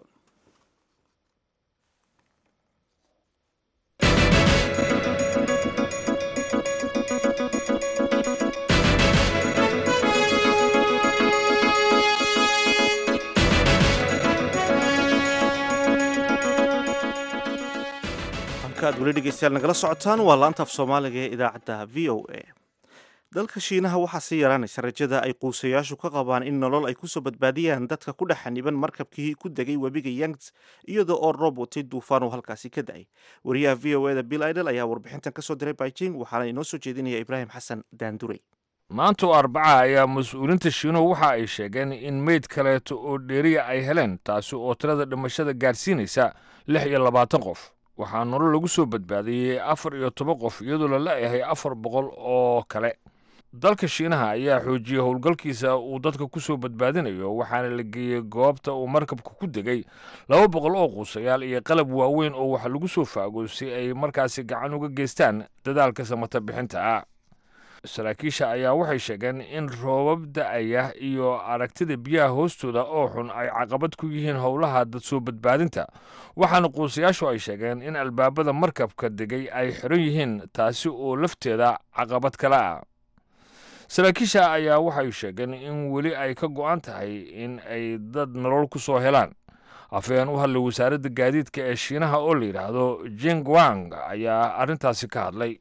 halkaad weli dhegeystayaal nagala socotaan waa laantaaf soomaaliga ee idaacadda v o a dalka shiinaha waxaa sii yaraanaysa rajada ay quusayaashu ka qabaan in nolol ay kusoo badbaadiyaan dadka ku dhex xaniban markabkii ku degay webiga yangs iyada oo roob watay duufaan uu halkaasi ka da-ay wariyaha v o eda bill idel ayaa warbixintan kasoo diray beijing waxaana inoo soo jeedinaya ibraahim xasan daandurey maanta oo arbaca ayaa mas-uuliinta shiinuhu waxa ay sheegeen in meyd kaleeto oo dheeriya ay heleen taasi oo tirada dhimashada gaadhsiinaysa lix iyo labaatan qof waxaa nolol lagu soo badbaadiyey afar iyo toban qof iyadoo la la-yahay afar boqol oo kale dalka shiinaha ayaa xoojiyey howlgalkiisa uu dadka ku soo badbaadinayo waxaana la geeyey goobta uu markabka ku degay laba boqol oo quusayaal iyo qalab waaweyn oo wax lagu soo faago si ay markaasi gacan uga geystaan dadaalka samata bixinta ah saraakiisha ayaa waxay sheegeen in roobab da-aya iyo aragtida biyaha hoostooda oo xun ay caqabad ku yihiin howlaha dad soo badbaadinta waxaana quusayaashu ay sheegeen in albaabada markabka degay ay xiran yihiin taasi oo lafteeda caqabad kale ah saraakiisha ayaa waxay sheegeen in weli ay ka go'an tahay in ay dad nolol ku soo helaan afhayeen u hadlay wasaaradda gaadiidka ee shiinaha oo la yidhaahdo jingwang ayaa arrintaasi ka hadlay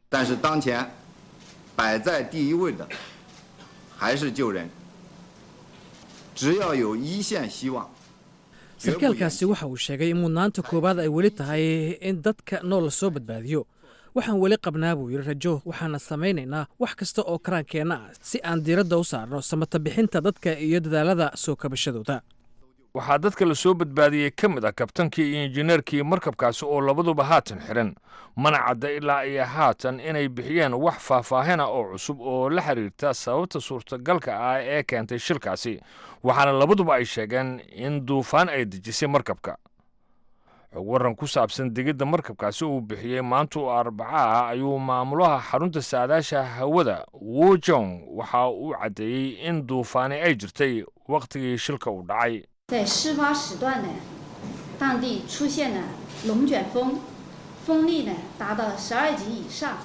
摆在第一位的还是救人。 只要有一线希望。 sarkaalkaasi waxa uu sheegay in mudnaanta koowaad ay weli tahay in dadka nool soo badbaadiyo waxaan weli qabnaa buu yidhi rajo waxaana samaynaynaa wax kasta oo karaankeenna ah si aan diiradda u saarno samata bixinta dadka iyo dadaalada soo kabashadooda waxaa dadka la soo badbaadiyey ka mid ah kabtankii iyo injineerkii markabkaasi oo labaduba haatan xiran mana cadda ilaa iyo haatan inay bixiyeen wax faahfaahina oo cusub oo la xiriirta sababta suurtagalka ah ee keentay shilkaasi waxaana labaduba ay sheegeen in duufaan ay dejisay markabka xog waran ku saabsan degidda markabkaasi uu bixiyey maanta oo arbaca ah ayuu maamulaha xarunta saadaasha hawada wojong waxa uu caddeeyey in duufaani ay jirtay wakhtigii shilka uu dhacay 在事发时段呢，当地出现了龙卷风，风力呢达到十二级以上。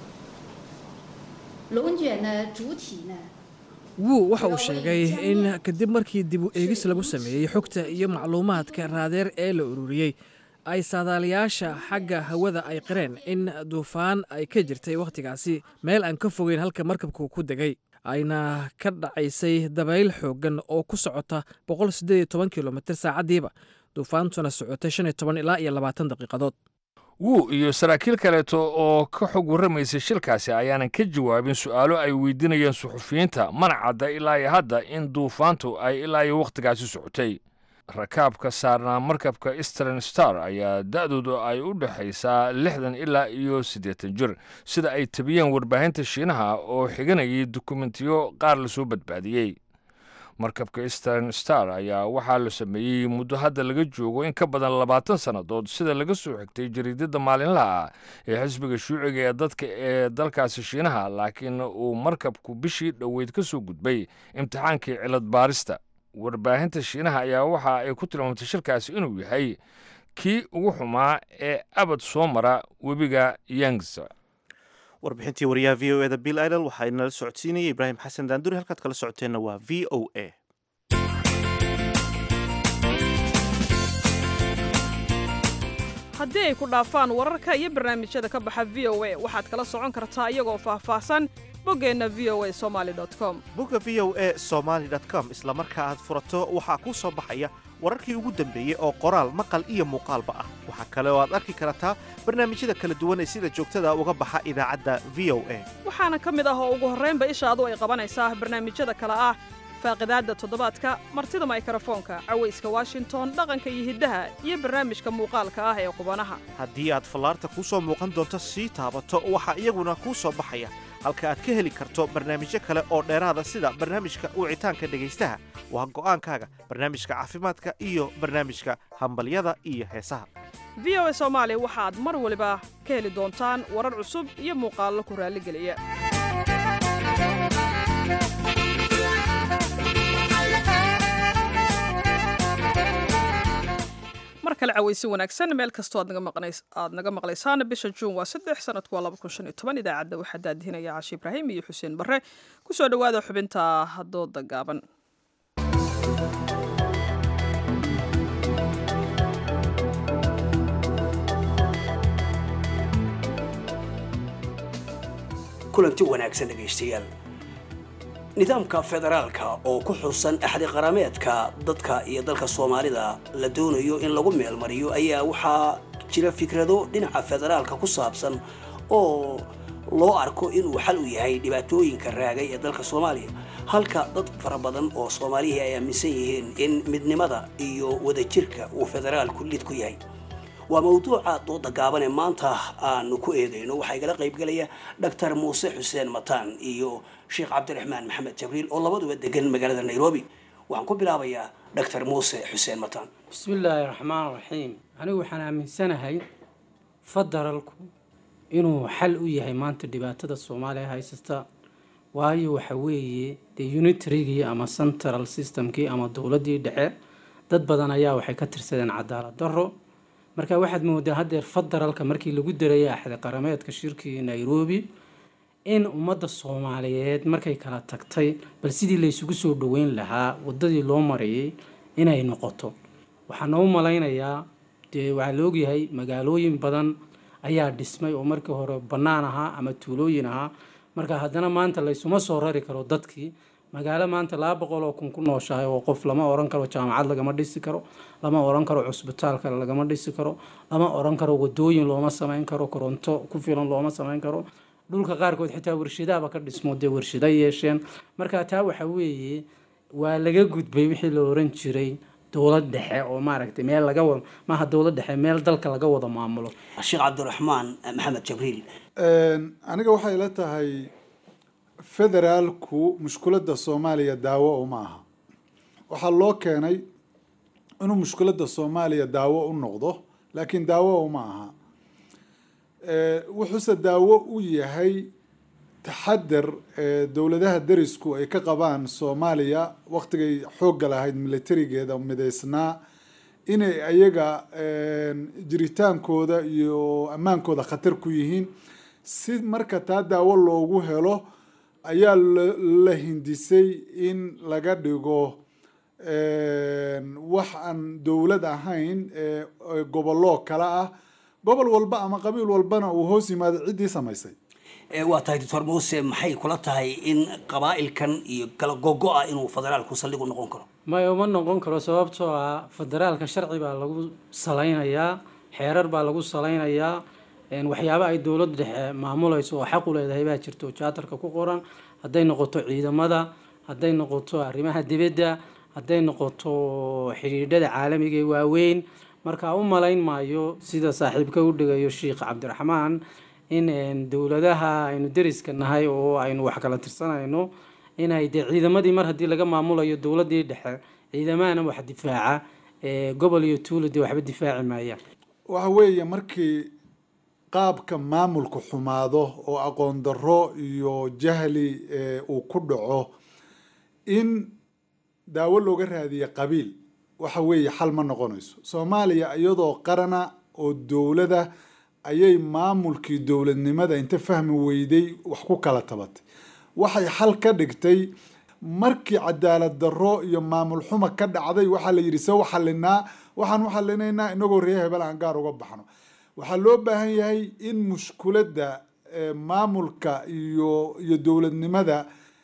龙卷呢主体呢 wuu waxa uu sheegay in kadib markii dib u eegis lagu sameeyey xogta iyo macluumaadka raadeer ee la ururiyey ay saadaalayaasha xagga hawada ay qireen in duufaan ay ka jirtay wakhtigaasi meel aan ka fogeyn halka markabku ku degay ayna ka dhacaysay dabayl xooggan oo ku socota kilomitr saacaddiiba duufaantuna socotay ilaa iyo labaatan daqiiqadood wuu iyo saraakiil kaleeto oo ka xog warramaysay shilkaasi ayaanan ka jawaabin su'aalo ay weydiinayeen suxufiyiinta mana cadda ilaa iyo hadda in duufaantu ay ilaa iyo wakhtigaasi socotay rakaabka saarnaa markabka eastern star ayaa da'doodu ay u dhexaysaa lixdan ilaa iyo siddeetan jir sida ay tabiyeen warbaahinta shiinaha oo xiganayay dukumentiyo qaar lasoo badbaadiyey markabka eastern star ayaa waxaa la sameeyey muddo hadda laga joogo in ka badan labaatan sannadood sida laga soo xigtay jariidada maalinlaha ah ee xisbiga shuuciga ee dadka ee dalkaasi shiinaha laakiin uu markabku bishii dhoweyd ka soo gudbay imtixaankii cilad baarista warbaahinta shiinaha ayaa waxa ay ku tilmaamtay shilkaasi inuu yahay kii ugu xumaa ee abad soo mara webiga yangs warbixintii wariyaha v o eda bill idol waxaa inala socodsiinaya ibraahim xasan daanduri halkaad kala socoteenna waa v o a haddii ay ku dhaafaan wararka iyo barnaamijyada ka baxa v o a waxaad kala socon kartaa iyagoo faahfaahsan boggeenna v o a somaali com bogga v o a somaali com isla marka aad furato waxaa kuu soo baxaya wararkii ugu dambeeyey oo qoraal maqal iyo muuqaalba ah waxaa kale oo aad arki kartaa barnaamijyada kala duwan ee sida joogtada uga baxa idaacadda v o a waxaana ka mid ah oo ugu horraynba ishaadu ay qabanaysaa barnaamijyada kale ah faaqidaadda toddobaadka martida maykarafoonka cawayska washington dhaqanka iyo hiddaha iyo barnaamijka muuqaalka ah ee qubanaha haddii aad fallaarta kuu soo muuqan doonto sii taabato waxaa iyaguna kuu soo baxaya halka aad ka heli karto barnaamijyo kale oo dheeraada sida barnaamijka wicitaanka dhegaystaha waa go'aankaaga barnaamijka caafimaadka iyo barnaamijka hambalyada iyo heesaha v o a soomaali waxaad mar waliba ka heli doontaan warar cusub iyo muuqaallo ku raalligeliya mar kale cawaysi wanaagsan meel kastoo aad naga maqlaysaan bisha juun waa saddex sanadku waa laba kun shan iyo toban idaacadda waxaa daadihinaya caashi ibraahim iyo xuseen barre ku soo dhowaada xubinta dooda gaaban kulanti wanaagsan dhegaystayaal nidaamka federaalka oo ku xusan axdi qarameedka dadka iyo dalka soomaalida la doonayo in lagu meelmariyo ayaa waxaa jira fikrado dhinaca federaalka ku saabsan oo loo arko inuu xal u yahay dhibaatooyinka raagay ee dalka soomaaliya halka dad fara badan oo soomaalihii ay aaminsan yihiin in midnimada iyo wadajirka uu federaalku lid ku yahay waa mawduuca dooda gaaban ee maanta aanu ku eedayno waxaa igala qaybgelaya doctor muuse xuseen mataan iyo sheekh cabdiraxmaan maxamed jabriil oo labaduba degan magaalada nairobi waxaan ku bilaabayaa doctor muuse xuseen mataan bismillaahi raxmaan raxiim anigu waxaan aaminsanahay federalku inuu xal u yahay maanta dhibaatada soomaaliya haysata waayo waxa weeye dee unitarygii ama central systemkii ama dowladdii dhexe dad badan ayaa waxay ka tirsadeen cadaalad darro marka waxaad moodaa haddeer federalka markii lagu darayay axdi qarameedka shirkii nairobi in ummadda soomaaliyeed markay kala tagtay bal sidii laysugu soo dhaweyn lahaa waddadii loo marayay inay noqoto waxaana u malaynayaa dee waxaa la ogyahay magaalooyin badan ayaa dhismay oo markii hore bannaan ahaa ama tuulooyin ahaa marka haddana maanta laysuma soo rari karo dadkii magaalo maanta laba boqol oo kun ku nooshahay oo qof lama oran karo jaamacad lagama dhisi karo lama oran karo cusbitaalka lagama dhisi karo lama oran karo wadooyin looma samayn karo koronto ku filan looma samayn karo dhulka qaarkood xitaa warshadaaba ka dhismo dee warshada yeesheen marka taa waxa weeye waa laga gudbay wixii la oran jiray dowlad dhexe oo maaragtay meel laga wada maaha dowlad dhexe meel dalka laga wada maamulo sheekh cabdiraxmaan maxamed jabriil aniga waxay la tahay federaalku mushkuladda soomaaliya daawo uma aha waxaa loo keenay inuu mushkuladda soomaaliya daawo u noqdo laakiin daawo uma aha wuxuuse daawo u yahay taxadar dowladaha derisku ay ka qabaan soomaaliya waktigay xoogga lahayd militarigeeda midaysnaa inay ayaga jiritaankooda iyo ammaankooda khatar ku yihiin si marka taa daawo loogu helo ayaa la hindisay in laga dhigo wax aan dowlad ahayn gobollo kale ah gobol walba ama qabiil walbana uu hoos yimaado ciddii samaysay waa tahay doctor muuse maxay kula tahay in qabaa'ilkan iyo kala gogo-a inuu federaalku saldhigu noqon karo maya uma noqon karo sababtoo ah federaalka sharci baa lagu salaynayaa xeerar baa lagu salaynayaa waxyaaba ay dowlad dhexe maamulayso oo xaq u leedahay baa jirto jaatarka ku qoran hadday noqoto ciidamada hadday noqoto arrimaha dibadda hadday noqoto xidhiidhada caalamiga ee waaweyn marka u malayn maayo sida saaxiibka u dhigayo sheikh cabdiraxmaan in dowladaha aynu deriska nahay oo aynu wax kala tirsanayno inay dee ciidamadii mar haddii laga maamulayo dowladii dhexe ciidamahana wax difaaca gobol iyo tuulo dee waxba difaaci maayaan waxa weeye markii qaabka maamulku xumaado oo aqoon darro iyo jahli uu ku dhaco in daawo looga raadiya qabiil waxa weeye xal ma noqonayso soomaaliya iyadoo qarana oo dowlada ayay maamulkii dowladnimada inta fahmi weyday wax ku kala tabatay waxay xal ka dhigtay markii cadaalad darro iyo maamul xuma ka dhacday waxaa la yidhi se u xalinaa waxaan u xalinaynaa inagoo ree hebel aan gaar uga baxno waxaa loo baahan yahay in mushkuladda maamulka iyo iyo dowladnimada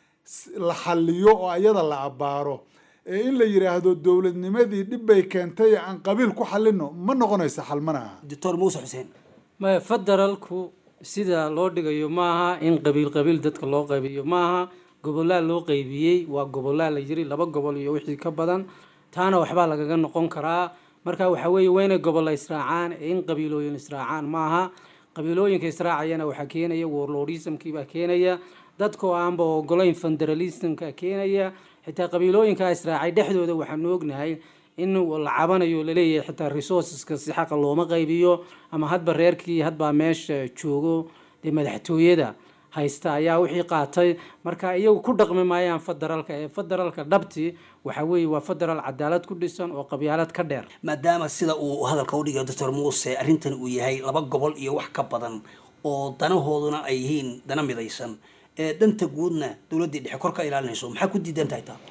la xaliyo oo ayada la abbaaro ee in la yidhaahdo dowladnimadii dhib bay keentay aan qabiil ku xalino ma noqonaysa xal mana aha doctor muuse xuseen maya federaalku sida loo dhigayo maaha in qabiil qabiil dadka loo qaybiyo maaha gobolaa loo qaybiyey waa gobolaa la yiri laba gobol iyo wixii ka badan taana waxbaa lagaga noqon karaa marka waxa weeye waa inay gobolla israacaan ee in qabiilooyin israacaan maaha qabiilooyinka israacayana waxaa keenaya warlordismkiibaa keenaya dadkoo aanba ogolayn federalismka keenaya xitaa qabiilooyinkaa israacay dhexdooda waxaanu ognahay in la cabanayo laleeyahay xitaa resourceska si xaqa looma qaybiyo ama hadba reerkii hadbaa meesha joogo dee madaxtooyada haysta ayaa wixii qaatay marka iyagu ku dhaqmi maayaan federaalka ee federaalka dhabti waxa weeye waa federaal cadaalad ku dhisan oo qabyaalad ka dheer maadaama sida uu hadalka u dhigayo doctor muuse arrintan uu yahay laba gobol iyo wax ka badan oo danahooduna ay yihiin dana midaysan ee danta guudna dowladdii dhexe kor ka ilaalinayso maxaa ku diidan tahay taa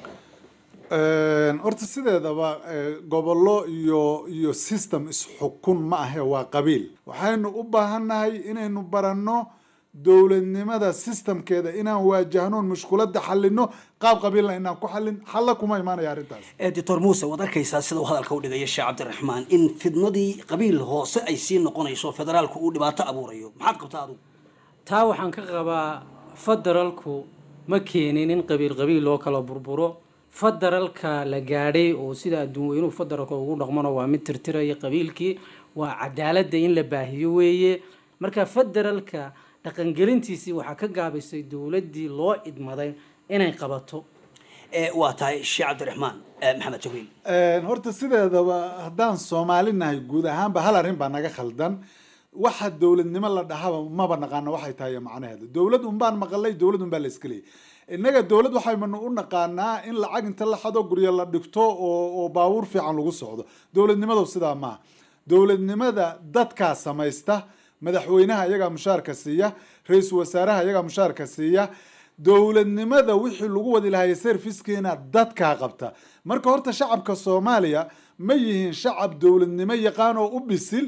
horta sideedaba gobollo iyo iyo system isxukun ma ahe waa qabiil waxaynu u baahannahay inaynu baranno dowladnimada systemkeeda inaan waajahnoon mushkuladda xalino qaab qabiilna inaan ku xalin xalla kuma imaanaya arrintaas doctor muuse waad arkaysaa sida uu hadalka u dhigaya sheekh cabdiraxmaan in fidnadii qabiil hoose ay sii noqonayso federaalku uu dhibaato abuurayo maxaad qabtaa adigu taa waxaan ka qabaa federaalku ma keenin in qabiil qabiil loo kala burburo federaalka la gaadhay oo sida adduun weynuhu federaalka ugu dhaqmano waa mid tirtiraya qabiilkii waa cadaaladda in la baahiyo weeye marka federaalka dhaqangelintiisii waxaa ka gaabisay dowladdii loo idmaday inay qabato waa tahay sheekh cabdiraxmaan maxamed jabriil horta sideedaba haddaan soomaali nahay guud ahaanba hal arrin baa naga khaldan waxa dowladnimo la dhahaba maba naqaano waxay tahay macnaheeda dowlad unbaan maqalay dowlad unbaa la iska leeyay innaga dowlad waxaynu u naqaanaa in lacag inta la xado guryo la dhigto oo oo baabuur fiican lagu socdo dowladnimadu sidaa maaha dowladnimada dadkaa samaysta madaxweynaha iyagaa mushaarka siiya ra-iisul wasaaraha iyagaa mushaarka siiya dowladnimada wixii lagu wadi lahaya servicekeena dadkaa qabta marka horta shacabka soomaaliya ma yihiin shacab dowladnimo yaqaan oo u bisil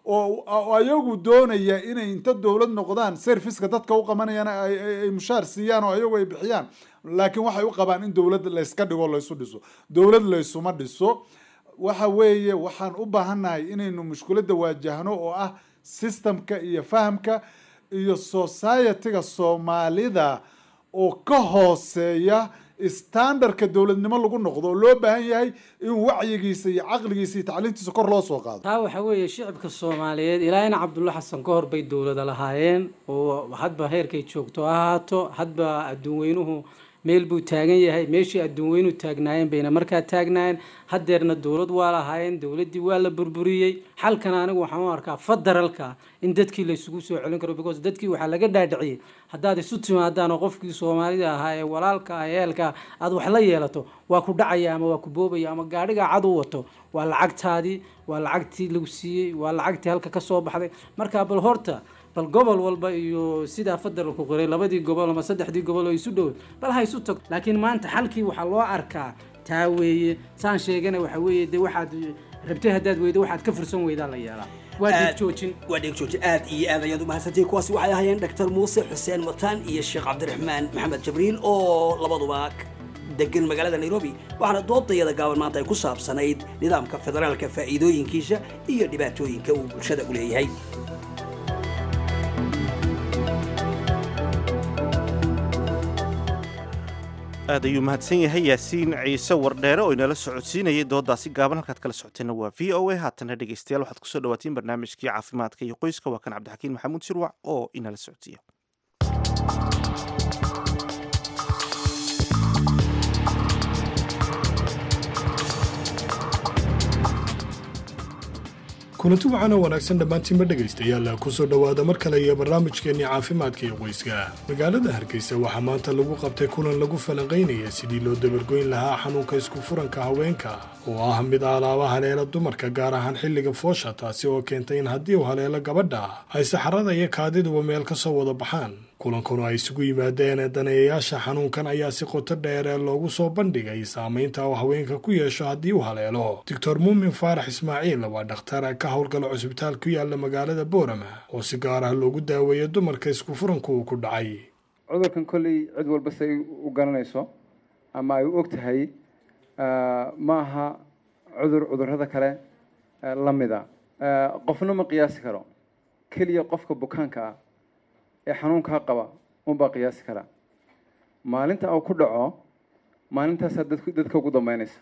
oo oo ayagu doonaya inay inta dowlad noqdaan serviceka dadka u qabanayaan ay ay- ay mushaar siiyaan oo ayagu ay bixiyaan laakiin waxay u qabaan in dowlad layska dhigo laysu dhiso dowlad laysuma dhiso waxa weeye waxaan u baahannahay inaynu mushkiladda waajahno oo ah systemka iyo fahamka iyo societyga soomaalida oo ka hooseeya standardka dowladnimo lagu noqdo oo loo baahan yahay in wacyigiisa iyo caqligiisa iyo tacliintiisa kor loo soo qaado taa waxaa weeye shicibka soomaaliyeed ilaa ina cabdulla xasan ka hor bay dowlada lahaayeen oo hadba heerkay joogto ha ahaato hadba adduun weynuhu meel buu taagan yahay meeshii adduun weynuhu taagnaayeen bayna markaa taagnaayeen haddeerna dowlad waa lahaayeen dowladdii waa la burburiyey xalkan anigu waxaan u arkaa federalka in dadkii la isugu soo celin karo because dadkii waxaa laga dhaadhiciyey haddaad isu timaadaan oo qofkii soomaalida ahaa ee walaalka ah ee eelka aad wax la yeelato waa ku dhacaya ama waa ku boobaya ama gaadhiga cad u wato waa lacagtaadii waa lacagtii lagu siiyey waa lacagtii halka ka soo baxday marka bal horta bal gobol walba iyo sidaa federalku qoray labadii gobol ama saddexdii gobol oo isu dhow bal ha isu tag laakiin maanta xalkii waxaa loo arkaa taa weeye saan sheegana waxa weeye dee waxaad rabtay haddaad weydo waxaad ka fursan weydaa la yeelaa waa dhiig joojin waa dhiig joojin aad iyo aad ayaad u mahadsantihiin kuwaasi waxay ahaayeen dr muuse xuseen mataan iyo sheekh cabdiraxmaan maxamed jabriil oo labaduba degan magaalada nairobi waxaana doodayada gaaban maanta ay ku saabsanayd nidaamka federaalka faa'iidooyinkiisa iyo dhibaatooyinka uu bulshada u leeyahay aad ayuu mahadsan yahay yaasiin ciise wardheere oo inala socodsiinayay doodaasi gaaban halkaad kala socoteenna waa v o a haatana dhegeystayaal waxaad kusoo dhawaatiin barnaamijkii caafimaadka iyo qoyska waa kan cabdixakiin maxamuud shirwac oo inala socodsiiya kulanti waxaana wanaagsan dhammaantiinba dhegaystayaal kusoo dhowaada mar kale iyo barnaamijkeennii caafimaadka iyo qoyska magaalada hargeysa waxaa maanta lagu qabtay kulan lagu falanqaynaya sidii loo dabargoyn lahaa xanuunka isku furanka haweenka oo ah mid alaaba haleela dumarka gaar ahaan xilliga foosha taasi oo keentay in haddii uu haleelo gabadha ay saxarada iyo kaadiduba meel ka soo wada baxaan kulankuna ay isugu yimaadeen daneeyayaasha xanuunkan ayaa si qoto dheeree loogu soo bandhigay saamaynta uu haweenka ku yeesho haddii uu haleelo doctor muumin faarax ismaaciil waa dhakhtar ka howlgala cusbitaal ku yaala magaalada boorama oo si gaar ah loogu daaweeyo dumarka isku furanku uu ku dhacay cudurkan kolley cid walba say u garanayso ama ay u og tahay ma aha cudur cudurrada kale la mida qofna ma qiyaasi karo keliya qofka bukaanka ah ee xanuunkaa qaba unbaa qiyaasi karaa maalinta uu ku dhaco maalintaasaa dadku dadka ugu dambeynaysa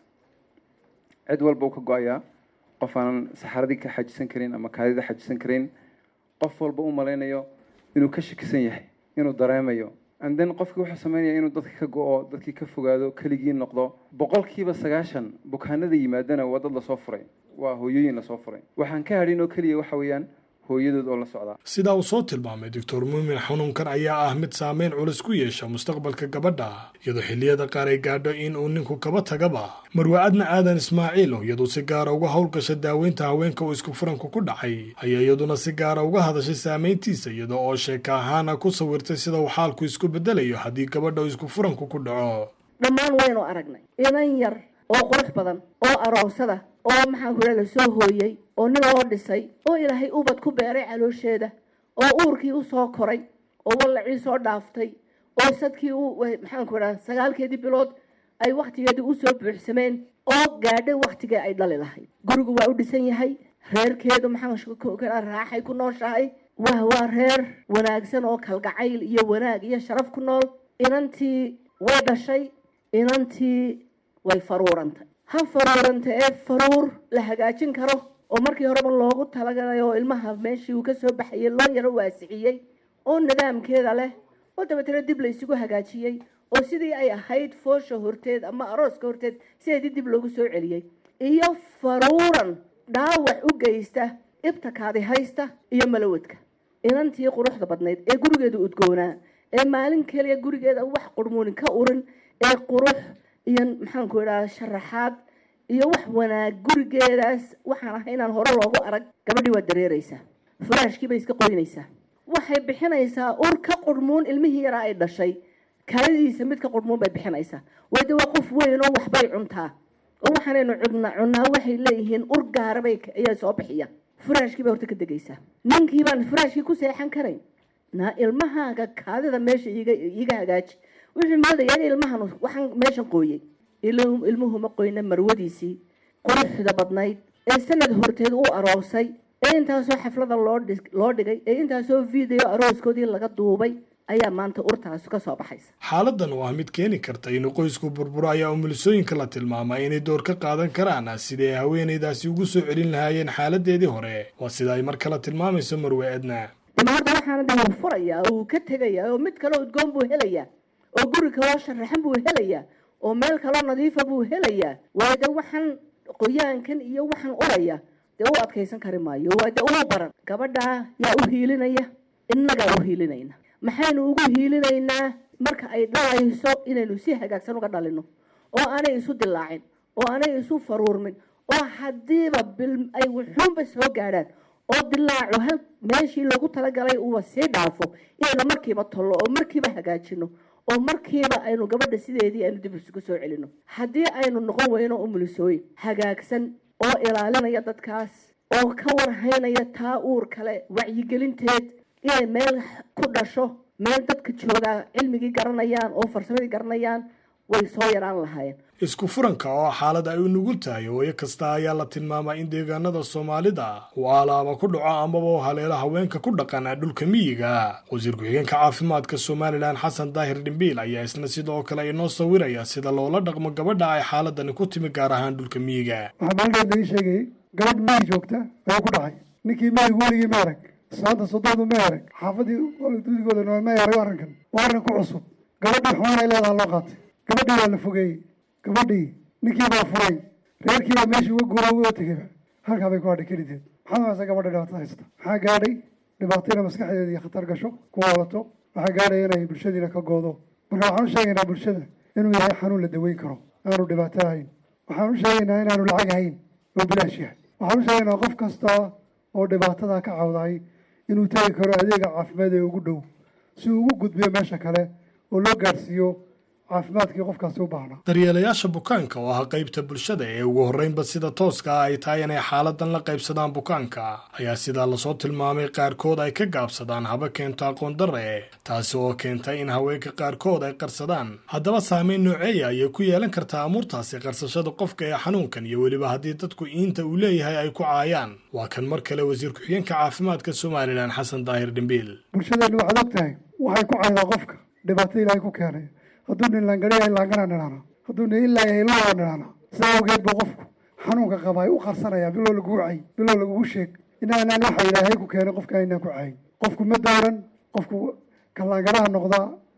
cid walba uu ka go-ayaa qof aanan saxaradii ka xajisan karin ama kaadida xajisan karin qof walba u malaynayo inuu ka shakisan yahay inuu dareemayo and then qofkii wuxuu sameynaya inuu dadka ka go-o dadkii ka fogaado keligii noqdo boqolkiiba sagaashan bukaanada yimaadana waa dad lasoo furay waa hooyooyin lasoo furay waxaan ka hadhin oo keliya waxa weeyaan hooyadood oo la socdaa sidaa uu soo tilmaamay doctor muumin xanuunkan ayaa ah mid saameyn culus ku yeesha mustaqbalka gabadha iyadoo xilliyada qaar ay gaadho in uu ninku kaba tagaba marwaacadna aadan ismaaciil oo iyadu si gaara uga howlgasha daaweynta haweenka uu isku furanku ku dhacay ayaa iyaduna si gaara uga hadashay saameyntiisa iyada oo sheeka ahaana ku sawirtay sida uu xaalku isku bedelayo haddii gabadha uu isku furanku ku dhaco dhammaan waynu aragnay inan yar oo qurux badan oo aroosada oo maxaan ku la soo hooyey oo nin loo dhisay oo ilaahay ubad ku beeray caloosheeda oo uurkii u soo koray oo wallacii soo dhaaftay oo sadkii u maxaan ku idhaha sagaalkeedii bilood ay wakhtigeedii usoo buuxsameen oo gaadhay wakhtigii ay dhali lahayd gurigu waa u dhisan yahay reerkeedu maxaan raaxay ku nooshahay waa waa reer wanaagsan oo kalgacayl iyo wanaag iyo sharaf ku nool inantii way dhashay inantii way faruurantay ha faruuranta ee faruur la hagaajin karo oo markii horeba loogu talagalay oo ilmaha meeshii uu kasoo baxayay loo yaro waasiciyey oo nidaamkeeda leh oo dabeetana dib la isugu hagaajiyey oo sidii ay ahayd foosha horteed ama arooska horteed sideedii dib loogu soo celiyey iyo faruuran dhaawac u geysta ibtakaadi haysta iyo malawadka inantii quruxda badnayd ee gurigeeda udgoonaa ee maalin keliya gurigeeda wax qurmuunin ka urin ee qurux iyo maxaanku idhaha sharaxaad iyo wax wanaag gurigeedaas waxaan ahay inaan hore loogu arag gabadhii waa dareereysaa furaashkii bay iska qoynaysaa waxay bixinaysaa ur ka qurmuun ilmihii yaraa ay dhashay kaladiisa mid ka qurmuun bay bixinaysaa wade waa qof weyn oo waxbay cuntaa oo waxaanaynu cudna cunnaa waxay leeyihiin ur gaarabay ayaa soo bixiya furaashkii baa horta ka degaysaa ninkii baan furaashkii ku seexan karayn na ilmahaaga kaadida meesha iiga iiga hagaaji wuxuu moodaya in ilmahan waxaan meeshan qooyey il- ilmuhu ma qoyna marwadiisii quruxda badnayd ee sanad horteed u aroosay ee intaasoo xaflada loo dhig- loo dhigay ee intaasoo video arooskoodii laga duubay ayaa maanta urtaas ka soo baxaysa xaaladan oo ah mid keeni karta inuu qoysku burburo ayaa umulisooyinka la tilmaamay inay door ka qaadan karaan sidii ay haweenaydaasi ugu soo celin lahaayeen xaaladeedii hore waa sida ay mar kale tilmaamayso marwe edna dama hadda waxaana de wuu furayaa oo wuu ka tegayaa oo mid kaloo udgoon buu helayaa oo guri kaloo sharaxan buu helayaa oo meel kaloo nadiifa buu helayaa waayo de waxaan qoyaankan iyo waxaan uraya dee u adkaysan kari maayo waa de uu baran gabadhaa yaa u hiilinaya innagaa u hiilinayna maxaynu ugu hiilinaynaa marka ay dhalayso inaynu si hagaagsan uga dhalino oo aanay isu dilaacin oo aanay isu faruurmin oo haddiiba bil ay wuxuunba soo gaadhaan oo dilaaco hal meeshii loogu talagalay uuba sii dhaafo inaynu markiiba tollo oo markiiba hagaajino oo markiiba aynu gabadha sideedii aynu dib isugu soo celino haddii aynu noqon weyno umulisooyin hagaagsan oo ilaalinaya dadkaas oo ka warhaynaya taa uur kale wacyigelinteed inay meel ku dhasho meel dadka joogaa cilmigii garanayaan oo farsamadii garanayaan way soo yaraan lahaayeen isku furanka oo ah xaalad ay u nugul tahay hooyo kasta ayaa la tilmaamaa in deegaanada soomaalida uu alaaba ku dhaco amaba u haleelo haweenka ku dhaqan dhulka miyiga wasiir ku-xigeenka caafimaadka somalilan xasan daahir dhimbiil ayaa isna sidoo kale inoo sawiraya sida loola dhaqmo gabadha ay xaaladani ku timi gaar ahaan dhulka miyiga waxaa maalin laga sheegayay gabadh miyi joogta ayaa ku dhacay ninkii miyigu weligii ma arag islaanta soddoodu ma arag xaafadii dudigooda nool ma arag arrinkan waa arrin ku cusub gabadhii xumaan ay leedaha loo qaatay gabadhii waa la fogeeyey gabadhii ninkii baa furay reerkii baa meeshii uga guura uga tegayba halkaa bay ku hadhay kelideed maxaad haysa gabadha dhibaatada haysta maxaa gaadhay dhibaato inay maskaxdeeda iyo khatar gasho ku walato waxaa gaadhaya inay bulshadiina ka goodo marka waxaan u sheegaynaa bulshada inuu yahay xanuun la daweyn karo aanu dhibaato ahayn waxaan u sheegaynaa inaanu lacag ahayn oo bilaash yahay waxaan u sheegaynaa qof kasta oo dhibaatada ka cawday inuu tegi karo adeega caafimaad ee ugu dhow si uu ugu gudbiyo meesha kale oo loo gaadhsiiyo caafimaadkii qofkaasi u baahnaa daryeelayaasha bukaanka oo ah qaybta bulshada ee ugu horreynba sida tooska ah ay tahay inay xaaladan la qaybsadaan bukaanka ayaa sidaa lasoo tilmaamay qaarkood ay ka gaabsadaan haba keento aqoon darre taasi oo keentay in haweenka qaarkood ay qarsadaan haddaba saameyn nooceeya ayay ku yeelan kartaa amuurtaasi qarsashada qofka ee xanuunkan iyo weliba haddii dadku iinta uu leeyahay ay ku caayaan waa kan mar kale wasiir ku-xigeenka caafimaadka somalilan xasan daahir dhimbiil bulshadeennu waxaad og tahay waxay ku caydaa qofka dhibaato ilaahay ku keenay hadduu nin laangadhiya laanganaa nidhaana hadduu nin ilaaya ilaa nidhaana sidaa awgeed buu qofku xanuunka qaba ay u qarsanayaa bilow lagugu cay bilow lagugu sheeg inaanaan waxa ilaahay ku keenay qofka aynaan ku cayin qofku ma dooran qofku ka laanganaha noqda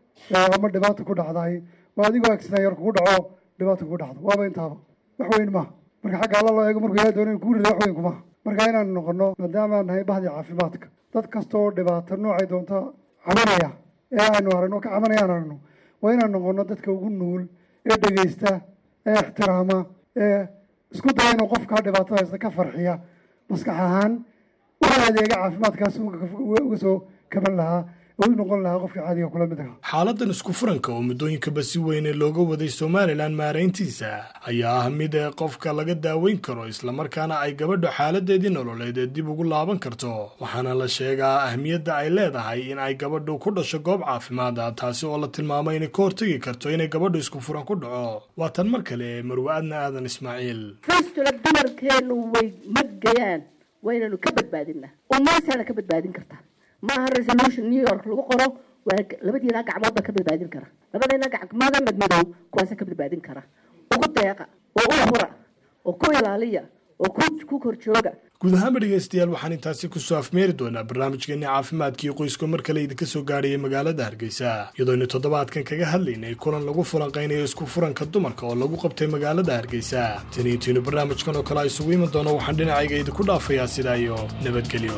ama dhibaata ku dhacdaay waa adigoo agsinayar kugu dhaco dhibaata kugu dhacdo waaba intaaba wax weyn maaha marka xagga alla loo eego markuu ilahay doono in kuu rida wax weyn kumaha marka inaan noqono maadaama aan nahay bahdii caafimaadka dad kasta oo dhibaato noocay doonta cabanaya ee aynu aragno ka cabanayaan aragno waa inaan noqono dadka ugu nugul ee dhegaysta ee ixtiraama ee isku daya inuu qofkaa dhibaatada haysta ka farxiya maskax ahaan waxaa adeega caafimaadkaas uga soo kaban lahaa oo u noqon lahaa qofka caadiga kula mid ahaa xaaladan isku furanka oo muddooyinkaba si weyne looga waday somalilan maarayntiisa ayaa ah mid ee qofka laga daaweyn karo islamarkaana ay gabadhu xaaladeedii nololeed ee dib ugu laaban karto waxaana la sheegaa ahmiyadda ay leedahay in ay gabadhu ku dhasho goob caafimaada taasi oo la tilmaamay inay ka hortegi karto inay gabadhu isku furan ku dhaco waa tan mar kale marwa-adna aadan ismaaciil fistula dumarkeenu way magayaan waynanu ka badbaadinaa umaasaana ka badbaadin kartaa maaha resolution new york lagu qoro waa labadiina gacmood baa ka badbaadin kara labadiina gacmooda madmadow kuwaasa ka badbaadin kara ugu deeqa oo u hura oo ku ilaaliya oo ku kor jooga guud ahaanba dhegeystayaal waxaan intaasi kusoo afmeeri doonaa barnaamijkeeni caafimaadkii qoyska mar kale idinka soo gaadhaya magaalada hargeysa iyadoonu toddobaadkan kaga hadlaynay kulan lagu fulanqaynayo isku furanka dumarka oo lagu qabtay magaalada hargeysa tani intiinu barnaamijkan oo kale a isugu iman doono waxaan dhinacayga idinku dhaafayaa sidaa iyo nabadgelyo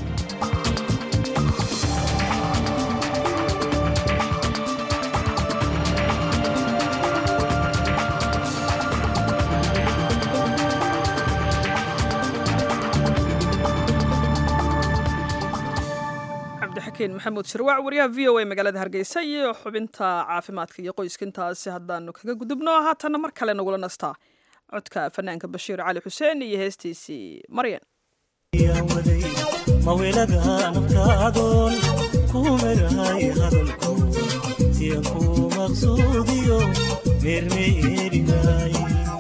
maxamuud shirwac wariyaha v o a magaalada hargeysa iyo xubinta caafimaadka iyo qoyska intaasi haddaanu kaga gudubno haatana mar kale nagula nastaa codka fanaanka bashiir cali xuseen iyo heestiisii maryan mawelada naftaadoon ku merahay hadalku siyan ku maqsuudiyo meermeerinay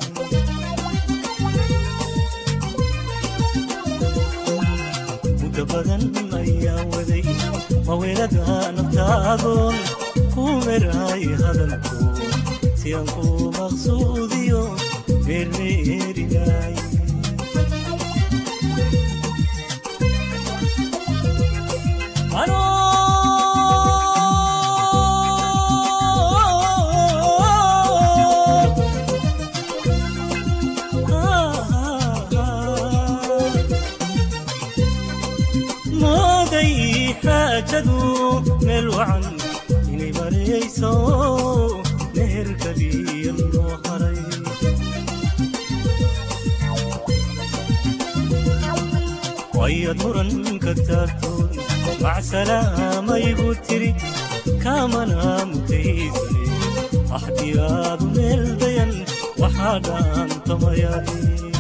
muddo badan ayaan waday mawelada naftaadoon ku merahay hadalku siyan ku maqsuudiyo meermeerinay mooday xaajadu meel wacan inay marayso meherkadiya loo haray wayad muran ka taagtoon macsalaamayigu tiri kaamana mutaysane axdiyaadu meel dayan waxaa dhaantamayaaye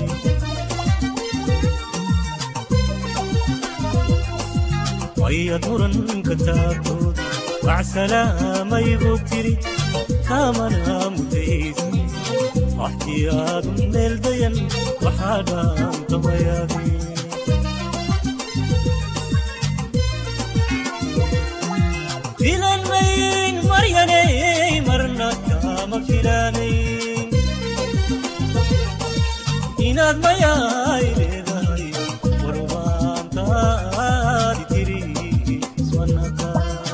wayad muran ka taagtood macsalaamayigu tiri kaamana mutaysane axdiyaadu meel dayan waxaa dhaantamayaaye filan mayn maryanay marna kama filanayn inaad mayaay leedahay warumaantaadi tiri ismanaka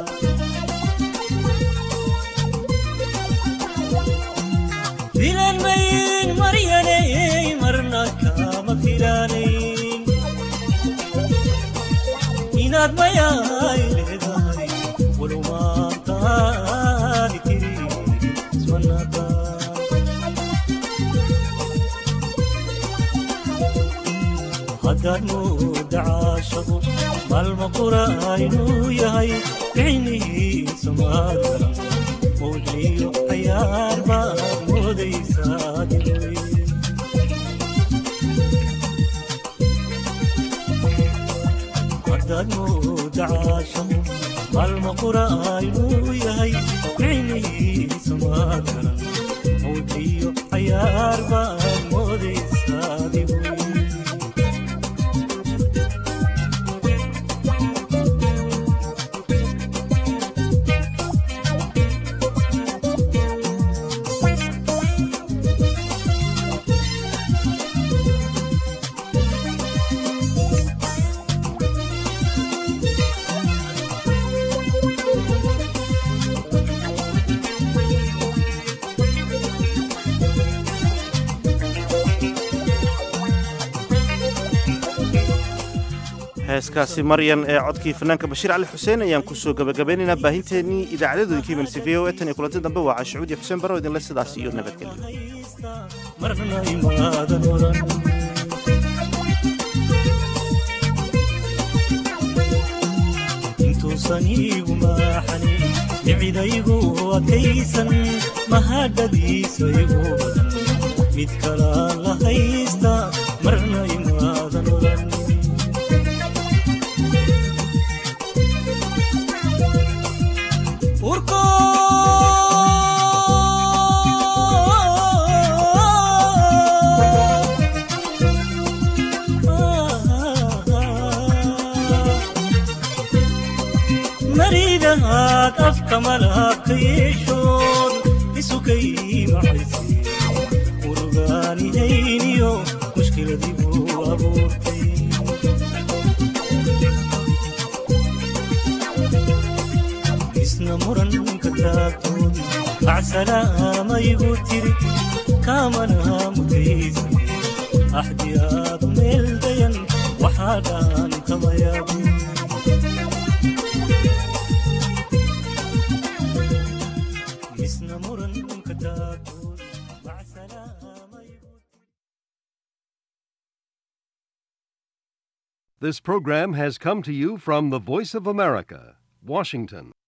filan mayn maryanay marna kama filanayn inaad mayaay leedahay walumaantaadi tiri ismanaka haddaad mooda caashaqo maalma qura inuu yahay ficnihiisa maadaran mowdliyo cayaar baad moodaysaa diray haddaad mooda caashaqo maalma qura inuu yahay ficnihiisa maadaran mowdliyo cayaar baad moodaysaa diray heeskaasi maryan ee codkii fanaanka bashiir cali xuseen ayaan kusoo gabagabeynaynaa baahinteennii idaacaddooyinkii mansi v o e tan iyo kulanti dambe waa caashucuud iyo xuseen barrow idinle sidaas iyo nabadgelyo marna imaadan oran intuusan iigu maaxanin dhicidaygu adkaysan mahadhadiisa igu badan mid kalaan la haysta marna imaadan oran maridahaad afka malabka yeeshood isukay macayse murugaanihayniyo mushkiladigu abuurtay isna muranka taagtood acsalaamayigu tiri kaamana mutaysa axdiyaadu meel dayan waxaa dhaantamayaabu isna muranka taagtood This program has come to you from the Voice of America, Washington.